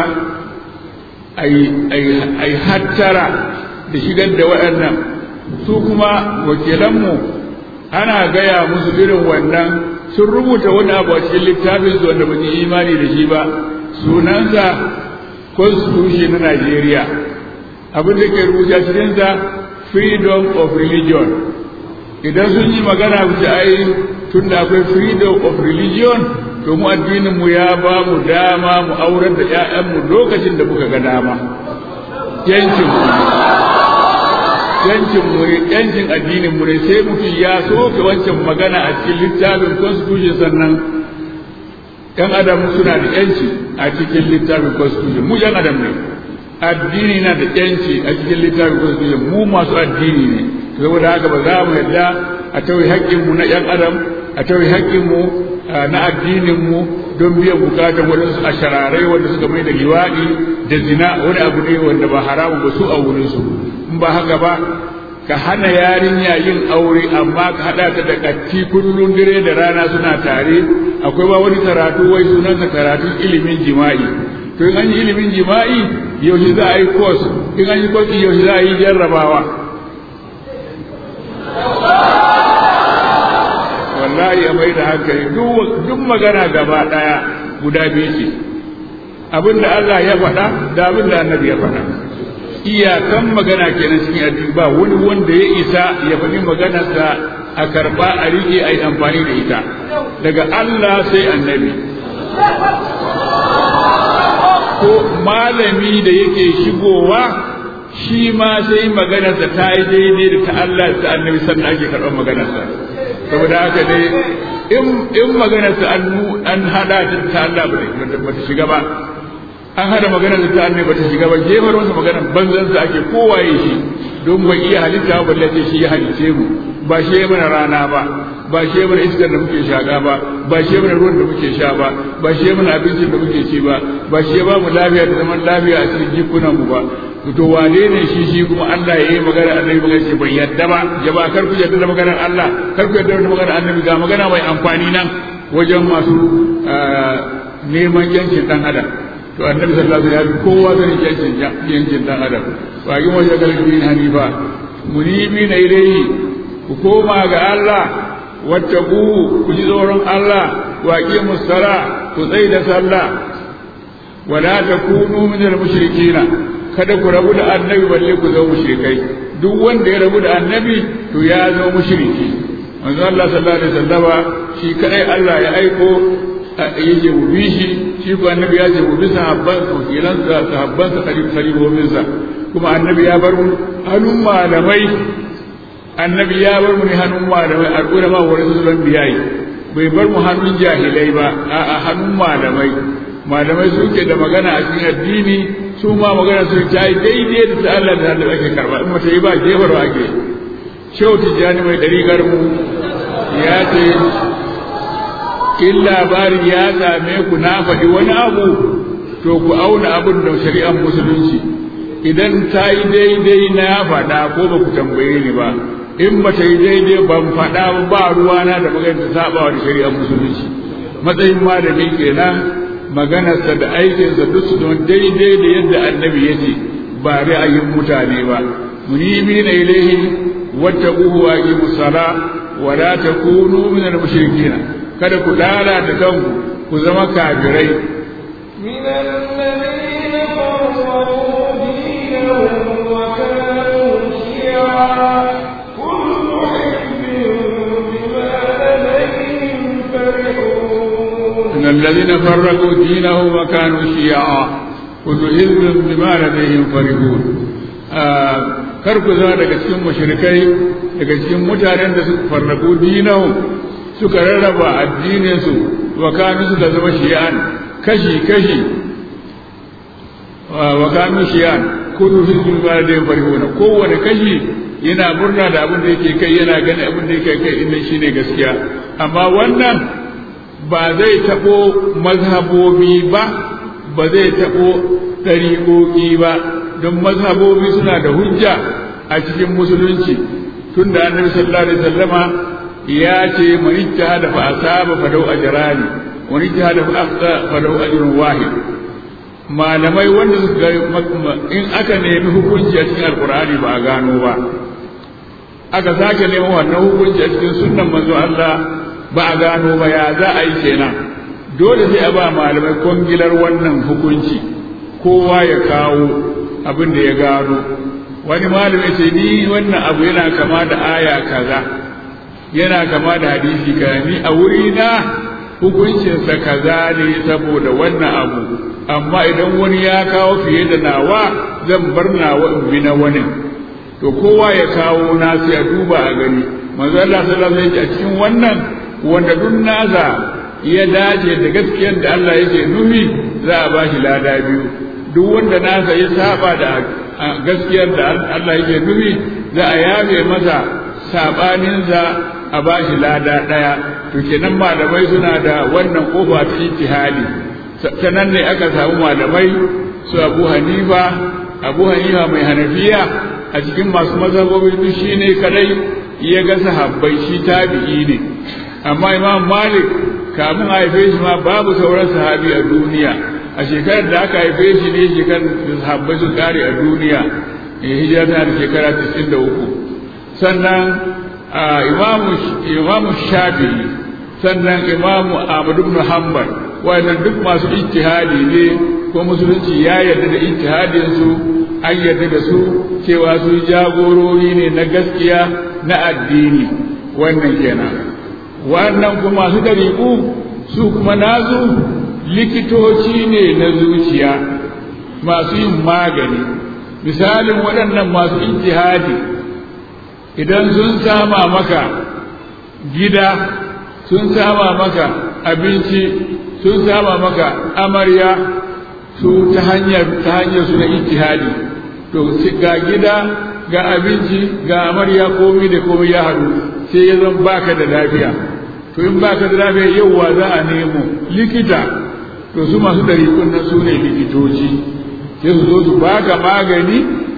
ai hattara da shigar da waɗannan su kuma wakilanmu ana gaya musu irin wannan sun rubuta wani abu a cikin littafin su wanda ba imani da shi ba sunansa constitution na Najeriya abin da ke rubuta cikinsa freedom of religion idan sun yi magana wuce ai tun da akwai freedom of religion to mu addinin mu ya ba mu dama mu aurar da ƴaƴanmu lokacin da muka ga dama yancin mu yancin mu ne yancin addinin mu ne sai mutum ya soke wancan magana a cikin littafin constitution sannan ƴan adam suna da yanci a cikin littafin constitution mu ƴan adam ne addini na da yanci a cikin littafin constitution mu masu addini ne saboda haka ba za mu yadda a tauye haƙƙinmu na ƴan adam a tauye haƙƙinmu na addininmu don biyan bukatan waɗansu a shararai wanda suka mai da liwaɗi da zina wani abu ne wanda ba haramu ba su a wurinsu in ba haka ba ka hana yarinya yin aure amma ka haɗa ta da ƙatti kullum dare da rana suna tare akwai ba wani karatu wai sunansa karatun ilimin jima'i to in an yi ilimin jima'i yaushe za a yi course in an yi course yaushe za a yi jarrabawa wallahi a mai da hankali duk magana gaba ɗaya guda biyu ce abin da Allah ya faɗa da abin da annabi ya faɗa iyakan magana kenan cikin addini ba wani wanda ya isa ya faɗi maganarsa a karɓa a riƙe a yi amfani da ita daga Allah sai annabi ko malami da yake shigowa shi ma sai maganarsa ta yi daidai da ta Allah da annabi sannan ake karɓar maganarsa saboda haka dai in maganarsa an haɗa ta Allah ba ta shiga ba an hada magana da ta annabi bata shiga ba jefar masa magana banzan sa ake kowaye shi don bai iya halitta ba balle shi ya halice mu ba shi ya mana rana ba ba shi ya mana iskar da muke shaka ba ba shi ya mana ruwan da muke sha ba ba shi ya mana abincin da muke ci ba ba shi ya ba mu lafiya da zaman lafiya a cikin jikunan mu ba to wane ne shi shi kuma Allah ya yi magana annabi magana ce bai yadda ba jama'a kar ku yadda da maganar Allah kar ku yadda da maganar annabi ga magana mai amfani nan wajen masu neman yancin dan adam to annabi sallallahu alaihi wasallam kowa zai yancin yancin dan adam wa yi wajen galibin hanifa munibi na ilaihi ku koma ga Allah wattaku ku ji tsoron Allah wa qimus sala ku tsai da sallah wala takunu min al-mushrikina kada ku rabu da annabi balle ku zama mushrikai duk wanda ya rabu da annabi to ya zama mushriki manzo Allah sallallahu alaihi wasallama shi kadai Allah ya aiko yake mu bi shi shi ko annabi ya ce mu bi sahabban sa wakilan sa sahabban sa khalifofin sa kuma annabi ya bar mu hannun malamai annabi ya bar mu ne hannun malamai al'ulama wa rasulun biyayi bai bar mu hannun jahilai ba a'a hannun malamai malamai suke da magana a cikin addini su ma magana su ta yi daidai da ta Allah da Allah ake karba in mata yi ba jefarwa ake shehu tijjani mai ɗariƙar mu ya ce in labari ya same ku na faɗi wani abu to ku auna abin da shari'ar musulunci idan ta yi daidai na faɗa ko ba ku tambaye ni ba in ba ta yi daidai ban faɗa ba ruwana da magana ta saba wa shari'ar musulunci matsayin malami kenan maganarsa da aikinsa duk su don daidai da yadda annabi ya ce ba ra'ayin mutane ba munimi na ilaihi wattaquhu wa aqimus sala wa la takunu min al-mushrikeen kada ku lalata kanku ku zama kafirai من الذين فرقوا دينهم الذين فرقوا دينهم وكانوا شيعا كل حزب بما لديهم فرحون kar ku zama daga cikin mushrikai daga cikin mutanen da suka farraku dinahum suka rarraba addininsu wa kanu suka zama shi'an kashi kashi wa kanu shi'an kullu hizbin ma da farihuna kowane kashi yana murna da abin da yake kai yana gani abin da yake kai inda shine gaskiya amma wannan ba zai tabo mazhabobi ba ba zai tabo ɗariƙoƙi ba don mazhabobi suna da hujja a cikin musulunci tun da annabi sallallahu alaihi wasallama ya ce man ijtahada fa asaba fa dau ajrani wa man ijtahada fa akhta fa dau ajrun wahid malamai wanda suka in aka nemi hukunci a cikin alqur'ani ba a gano ba aka sake neman wannan hukunci a cikin sunnan manzo Allah ba a gano ba ya za a yi kenan dole sai a ba malamai kongilar wannan hukunci kowa ya kawo abin da ya gano wani malami ce ni wannan abu yana kama da aya kaza yana kama da hadisi kaza ni a wuri na hukuncinsa kaza ne saboda wannan abu amma idan wani ya kawo fiye da nawa zan bar nawa in bi na wani to kowa ya kawo na sai a duba a gani manzo Allah sallallahu alaihi wasallam a cikin wannan wanda duk nasa ya dace da gaskiyar da Allah yake nufi za a bashi lada biyu duk wanda nasa ya saba da gaskiyar da Allah yake nufi za a yafe masa sabaninsa a bashi lada ɗaya to kenan malamai suna da wannan kofa ta ijtihadi ta nan ne aka samu malamai su Abu Hanifa Abu Hanifa mai Hanafiya a cikin masu mazhabobi duk shine kadai ya ga sahabbai shi tabi'i ne amma Imam Malik kamun haife shi ma babu sauran sahabi a duniya a shekarar da aka haife shi ne shekarar da sahabbai sun kare a duniya hijira tana da shekara 93 sannan imamu shafi'i sannan imamu ahmad ibn hanbal wannan duk masu ijtihadi ne ko musulunci ya yarda da ijtihadin su an yarda da su cewa su jagorori ne na gaskiya na addini wannan kenan wannan kuma masu dariƙu su kuma nazu likitoci ne na zuciya masu yin magani misalin waɗannan masu ijtihadi idan sun sama maka gida sun sama maka abinci sun sama maka amarya su ta hanyar ta hanyar su na ijtihadi to ga gida ga abinci ga amarya komai da komai ya haɗu sai ya zan baka da lafiya to in baka da lafiya yauwa za a nemo likita to su masu ɗariƙun nan su ne likitoci sai su zo su baka magani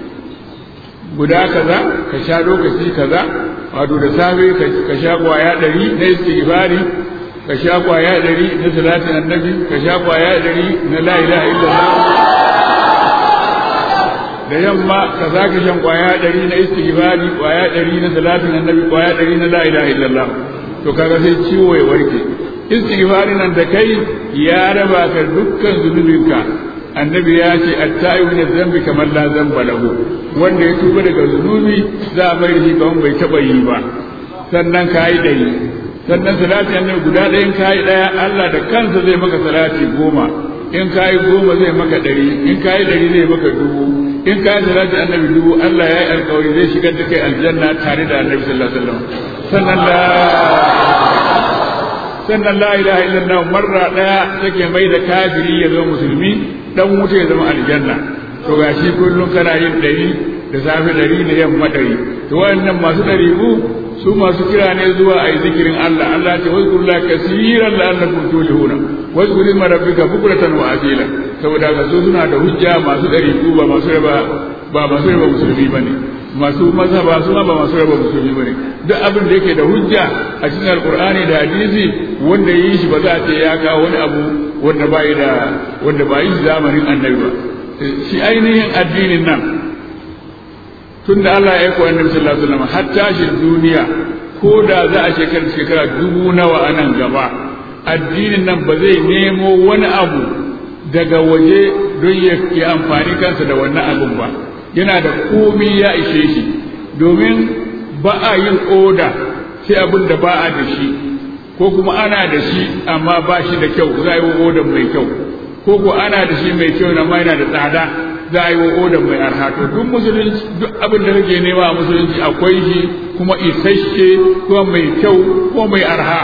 guda kaza ka sha lokaci kaza wato da safe ka sha kwaya ɗari na istighfari ka sha kwaya ɗari na salatin annabi ka sha kwaya ɗari na la ilaha illallah da yamma ka za ka shan kwaya ɗari na istighfari kwaya ɗari na salatin annabi kwaya ɗari na la ilaha illallah to kaga sai ciwo ya warke istighfari nan da kai ya raba ka dukkan zunubinka annabi ya ce at-ta'ibu min zambi kamar la zamba lahu wanda ya tuba daga zunubi za a bai shi kamar bai taba yi ba sannan kayi dai sannan salati annabi guda ɗayan kayi ɗaya Allah da kansa zai maka salati goma in kayi goma zai maka ɗari in kayi ɗari zai maka dubu in kayi salati annabi dubu Allah ya yi alƙawari zai shigar da kai aljanna tare da annabi sallallahu alaihi wasallam sannan la sannan la ilaha illallah marra ɗaya take mai da kafiri ya zama musulmi dan wuta ya zama aljanna to gashi kullum kana yin dari da safe dari da yamma dari to wannan masu dari ku su masu kira ne zuwa a yi zikirin Allah Allah ce wazkurullah kasiran la'allakum tuflihuna wazkur isma rabbika bukratan wa asila saboda ga su suna da hujja masu dari ku ba masu raba ba masu raba musulmi bane masu mazhaba su ba masu raba musulmi bane duk abin da yake da hujja a cikin alqur'ani da hadisi wanda yi shi ba za a ce ya kawo wani abu wanda bai da wanda ba yi zamanin annabi ba shi ainihin addinin nan tun da Allah ya aiko annabi sallallahu alaihi wasallam har tashin duniya ko da za a shekara shekara dubu nawa a nan gaba addinin nan ba zai nemo wani abu daga waje don ya yi amfani kansa da wannan abun ba yana da komi ya ishe shi domin ba a yin oda sai abin da ba a da shi ko kuma ana da shi amma ba shi da kyau za a yi wa odan mai kyau ko ko ana da shi mai kyau amma yana da tsada za a yi wa odan mai arha to duk musulunci duk abin da kake nema a musulunci akwai shi kuma isasshe kuma mai kyau kuma mai arha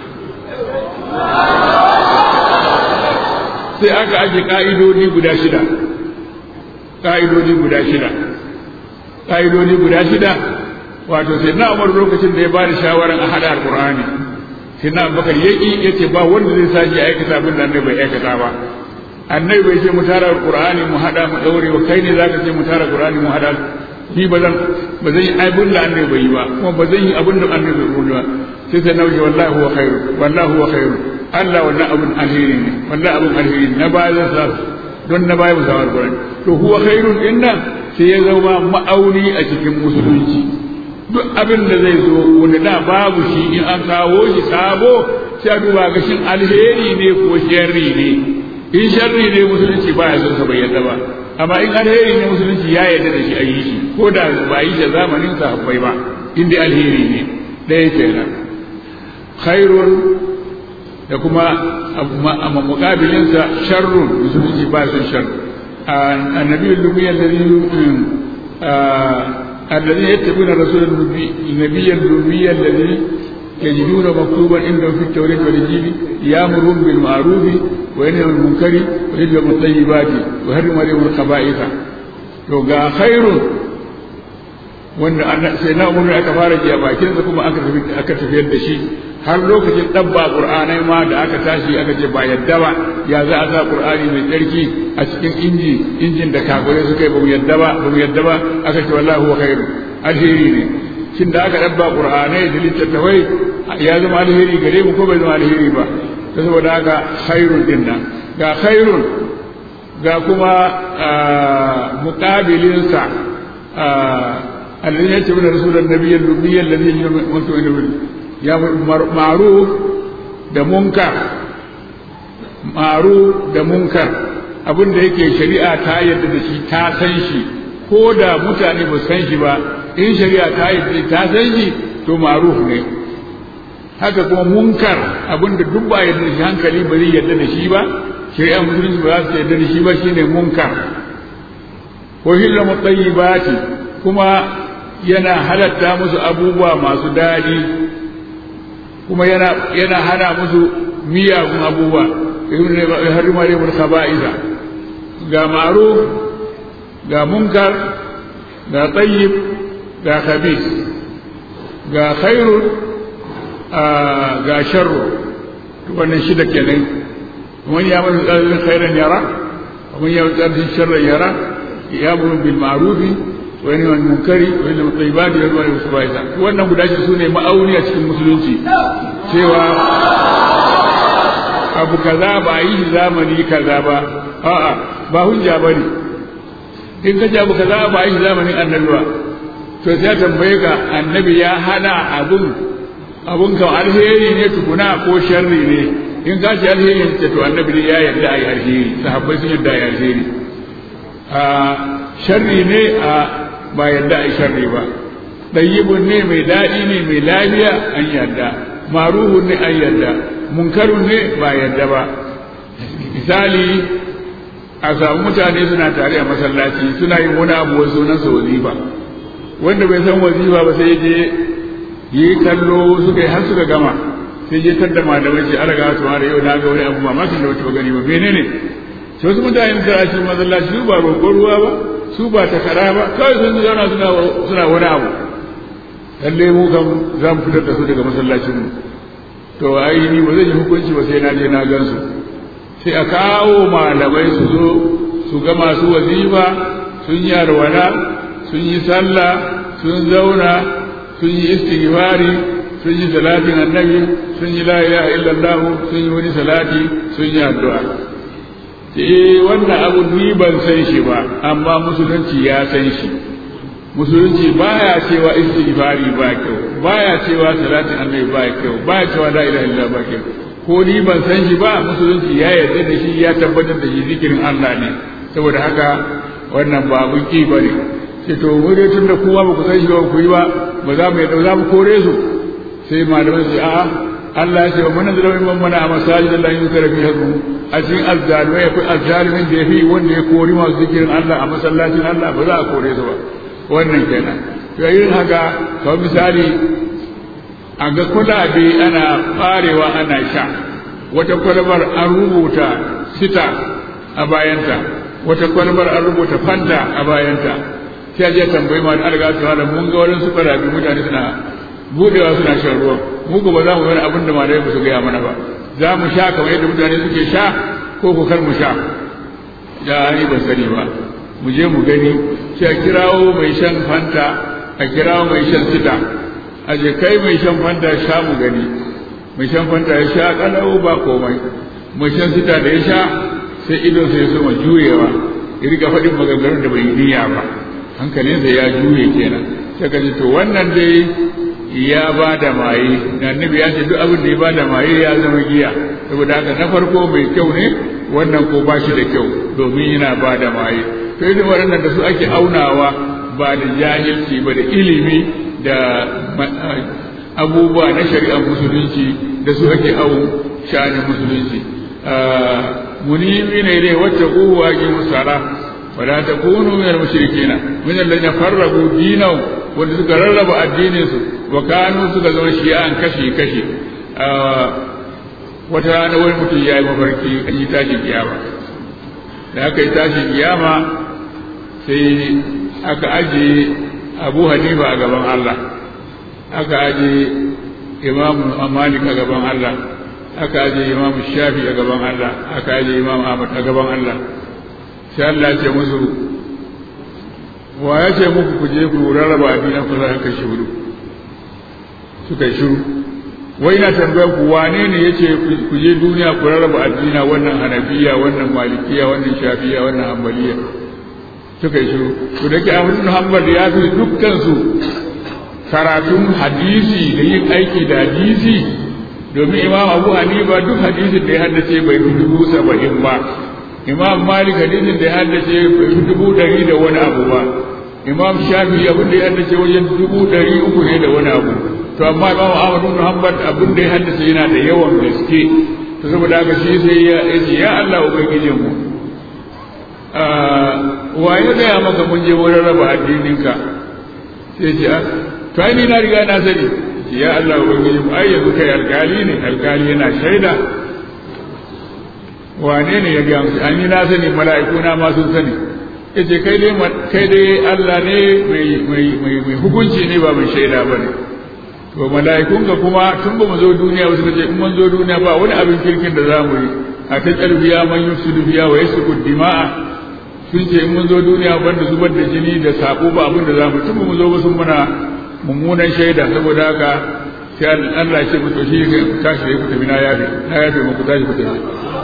sai aka aje ka'idodi guda shida ka'idodi guda shida ka'idodi guda shida wato sai na umar lokacin da ya ba da shawaran a hada alqur'ani sai na bakar yaki yace ba wanda zai saji aikata abin da annabi bai aikata ba annabi bai ce mu tara alqur'ani mu hada mu daure ba kai ne zaka ce mu tara alqur'ani mu hada ni ba zan ba zan yi abin da annabi bai yi ba kuma ba zan yi abin da annabi bai yi ba sai sai nauyi wallahi huwa khairu wallahi huwa khairu Allah wannan abin alheri ne wannan abin alheri na baya zan sa don na baya musa alqur'ani to huwa khairun dinnan sai ya zama ma'auni a cikin musulunci duk abin da zai zo wanda da babu shi in an kawo shi sabo sai a duba ga shin alheri ne ko sharri ne in sharri ne musulunci ba ya son sa bai yadda ba amma in alheri ne musulunci ya yarda da shi a yi shi ko da ba yi da zamanin sahabbai ba in dai alheri ne ɗaya kenan khairun da kuma amma mukabilinsa sharrun musulunci ba son sharri annabi lumiyar da الذين يتبعون الرسول النبي الأمي الذي يجدون مكتوبا عندهم في التوراة والإنجيل يأمرهم بالمعروف وينهى عن المنكر ويحل الطيبات ويحرم عليهم الخبائث to ga khairun wanda sai na umar aka fara ji a bakin sa kuma aka tafi aka tafiyar da shi har lokacin dabba qur'anai ma da aka tashi aka ce ba yadda ba ya za a sa qur'ani mai tsarki a cikin inji injin da kafirai suka yi ba mu yadda ba ba mu yadda ba aka ce wallahi huwa khairu alheri ne shin da aka dabba qur'anai da littattafai ya zama alheri gare mu ko bai zama alheri ba ta saboda haka khairun din nan ga khairun ga kuma muqabilinsa الذين يتبعون رسول النبي الأمي الذي يؤمن ya ma'ruf da munkar ma'ruf da munkar abin da yake shari'a ta yadda da shi ta san shi ko da mutane ba san shi ba in shari'a ta yadda ta san shi to ma'ruf ne haka kuma munkar abin da duk ba yadda da shi hankali ba zai yadda da shi ba shari'a musulunci ba za su yadda da shi ba shine munkar ko hilla mutayyibati kuma yana halatta musu abubuwa masu daɗi kuma yana yana hana musu miyagun abubuwa ya harima ne mun khaba'iza ga ma'ruf ga munkar ga tayyib ga khabith ga khairun ga sharru wannan shida kenan ومن يعمل ذلك خيرا يرى ومن يعمل ذلك شرا يرى يامر بالمعروف wani wani munkari wani mutsaiba da yadda wani musu bayan wannan guda shi su ne ma'auni a cikin musulunci cewa abu kaza ba a yi zamani kaza ba a'a ba hujja ba ne in ka ce abu kaza ba a yi zamanin annabi ba to sai tambaye ka annabi ya hana abun abun kan alheri ne tukuna ko sharri ne in ka ce alheri ne to annabi ne ya yarda a yi alheri sahabbai sun yarda a yi alheri sharri ne a ba yadda a sharri ba ɗayyibun ne mai daɗi ne mai lafiya an yadda maruhun ne an yadda munkarun ne ba yadda ba misali a samu mutane suna tare a masallaci suna yin wani abu wasu sunansa wazifa wanda bai san wazifa ba sai je yi kallo suka yi har suka gama sai je tadda malamai ce alaga su da yau na ga wani abu mamakin da wata gani ba menene sai wasu mutane da shi masallaci su ba roƙon ruwa ba su ba takara ba kawai sun zauna suna suna wani abu lalle mu kam za mu fitar da su daga masallacin mu to ai ni ba zan yi hukunci ba sai na je na gan su sai a kawo malamai su zo su ga masu wazifa sun yi arwala sun yi sallah sun zauna sun yi istighfari sun yi salatin annabi sun yi la ilaha illallah sun yi wani salati sun yi addu'a eh wannan abu ni ban san shi ba amma musulunci ya san shi musulunci baya cewa istighfari ba kyau baya cewa salatin annabi ba kyau baya cewa la ilaha illallah ba kyau ko ni ban san shi ba musulunci ya yarda da shi ya tabbatar da shi zikirin Allah ne saboda haka wannan ba abun ki bane sai to mu dai tunda kuma ba ku san shi ba ku yi ba ba za mu yadda za mu kore su sai malamai su a Allah ya ce wa mana zalawin man mana a masajid Allah yin zikra fi hasbu a cikin azzalumai akwai azzalimin da yafi wanda ya kori masu zikirin Allah a masallacin Allah ba za a kore su ba wannan kenan to yin haka kawai misali a ga kwalabe ana farewa ana sha wata kwalabar an rubuta sita a bayanta wata kwalabar an rubuta fanta a bayanta sai a je tambayi ma da alga su hala mun ga wurin su kwalabe mutane suna budewa suna shan ruwan mu ba za mu wani abin da malai ba su gaya mana ba za mu sha kamar yadda mutane suke sha ko ko kar mu sha da ni ban sani ba mu je mu gani sai a kirawo mai shan fanta a kirawo mai shan sita a je kai mai shan fanta sha mu gani mai shan fanta ya sha kalau ba komai mai shan sita da ya sha sai ido sai ya soma juyewa ya riga faɗin maganganun da bai yi niyya ba hankalinsa ya juye kenan sai ka ce to wannan dai ya ba da maye da annabi ya ce duk abin da ya ba da maye ya zama giya saboda haka na farko mai kyau ne wannan ko ba shi da kyau domin yana ba da maye to irin waɗannan da su ake aunawa ba da jahilci ba da ilimi da abubuwa na shari'ar musulunci da su ake au sha'anin musulunci munimi ne dai wacce uwa ki musara wala takunu min al-mushrikeena min alladhina farraqu dinahum wanda suka rarraba addinin su wa kanu suka zama shi'an kashi kashi wata rana wani mutum ya yi mafarki an yi tashin kiyama da aka yi tashin kiyama sai aka ajiye abu hanifa a gaban Allah aka ajiye imamu malik a gaban Allah aka ajiye imamu shafi a gaban Allah aka ajiye imamu ahmad a gaban Allah sai Allah ce musu wa ya ce muku ku je ku rarraba addinin ku za ka shiru suka yi shiru wai na tambayar ku wane ne yace ku je duniya ku rarraba addina wannan hanafiya wannan malikiya wannan shafiya wannan hanbaliya suka yi shiru to da ke Ahmad bin Hanbal ya fi dukkan su karatun hadisi da yin aiki da hadisi domin Imam Abu Hanifa duk hadisin da ya haddace bai fi dubu saba'in ba Imam Malik hadisin da ya haddace bai fi dubu ɗari da wani abu ba Imam Shafi abin da ya haddace wajen dubu ɗari uku ne da wani abu to amma Imam Ahmad bin Hanbal abin da ya haddace yana da yawan gaske to saboda haka shi sai ya ce ya Allah ubangijinmu wa ya gaya maka mun je wurin raba addininka sai ce to ai ni na riga na sani ya Allah ubangiji mu ai yanzu kai alkali ne alkali yana shaida wane ne ya gaya musu an yi na sani mala'iku na ma sun sani yace kai dai kai dai Allah ne mai mai mai mai hukunci ne ba mai shaida bane to mala'ikun ka kuma tun ba mu zo duniya ba suka ce in mun zo duniya ba wani abin kirkin da za mu yi a ta biya man yufsidu biya wa yasfiku dima'a sun ce in mun zo duniya banda zubar da jini da sabo ba abin da za mu tun mu zo ba sun muna mummunan shaida saboda haka sai Allah ya ce mu to shi ne tashi da ku tafi na yafe na yafe mu ku tashi ku tafi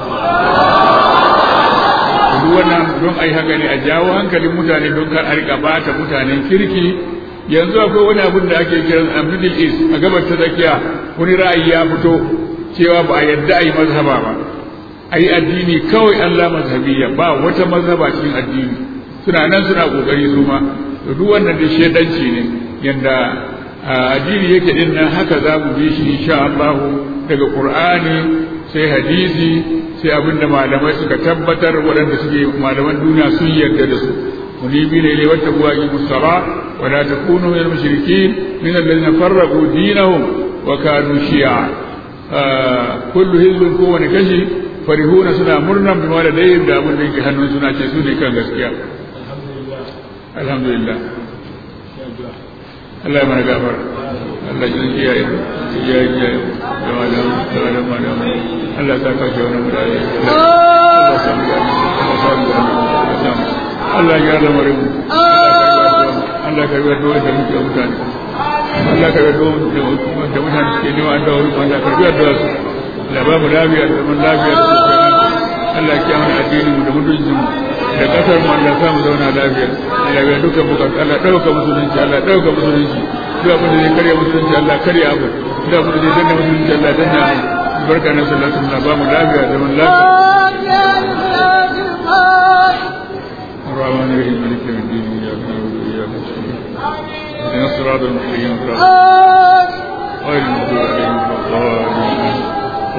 duk wannan don ai haka ne a jawo hankalin mutane don kar a rika bata mutanen kirki yanzu akwai wani abin da ake kiran a middle east a gabar ta tsakiya wani ra'ayi ya fito cewa ba a yadda a yi mazhaba ba a yi addini kawai Allah mazhabiyya ba wata mazhaba cikin addini suna nan suna kokari su ma to duk wannan da shedanci ne yanda addini yake din nan haka za mu bi shi insha Allah daga Qur'ani sai hadisi sai abinda malamai suka tabbatar waɗanda suke malaman duniya sun yarda da su منيبين إليه واتقوا أقيموا الصلاة ولا تكونوا من المشركين من الذين فرقوا دينهم وكانوا شيعا آه كل حزب كون كشي فرحون سنا مرنا بما لديهم دا من ديك هنون سنا سوني كان غسكيا الحمد لله Allah ya mana gafar Allah ya ji yayi ya ya da malam da malam malam Allah ta kace wannan mutane Allah ya samu Allah ya samu Allah ya da marin Allah ka yi da muke mutane Allah ka yi da mutane suke nema an dawo Allah ka yi da su da ba mu lafiya da mun lafiya da su Allah ya mana addini mu da mutuncin mu da kasar mu Allah sa mu zauna lafiya Allah ya duka bukatu Allah dauka musulunci Allah dauka musulunci duk abin da zai karya musulunci Allah karya abu duk abin da zai danna musulunci Allah danna abu barka na sallallahu alaihi wasallam ba mu lafiya da mun lafiya الرحمن الرحيم مالك يوم الدين اياك نعبد واياك نستعين اهدنا الصراط المستقيم صراط غير المغضوب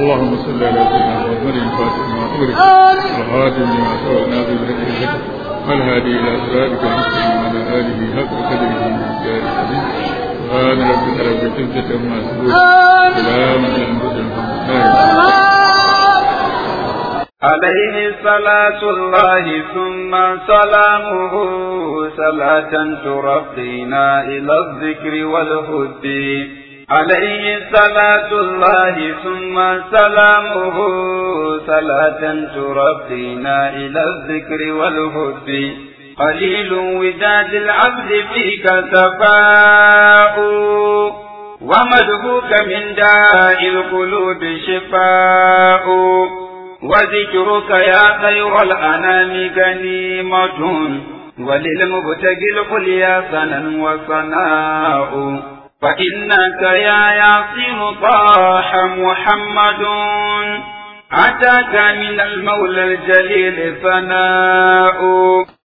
اللهم صل على سيدنا محمد الفاتح ما أغلق والخاتم لما سبق ناظر الحق والهادي إلى صراطك المستقيم وعلى آله حق قدره ومقداره العظيم سبحان ربك رب العزة عما يصفون سلام على المرسلين الحمد لله عليه صلاة الله ثم سلامه صلاة ترقينا إلى الذكر والهد عليه صلاة الله ثم سلامه صلاة ترقينا إلى الذكر والهد قليل وداد العبد فيك سفاء ومدهوك من داء القلوب شفاء وذكرك يا خير الأنام غنيمة وللمبتغي الحليا سنا وصناء فإنك يا ياسين طاح محمد أتاك من المولى الجليل ثناء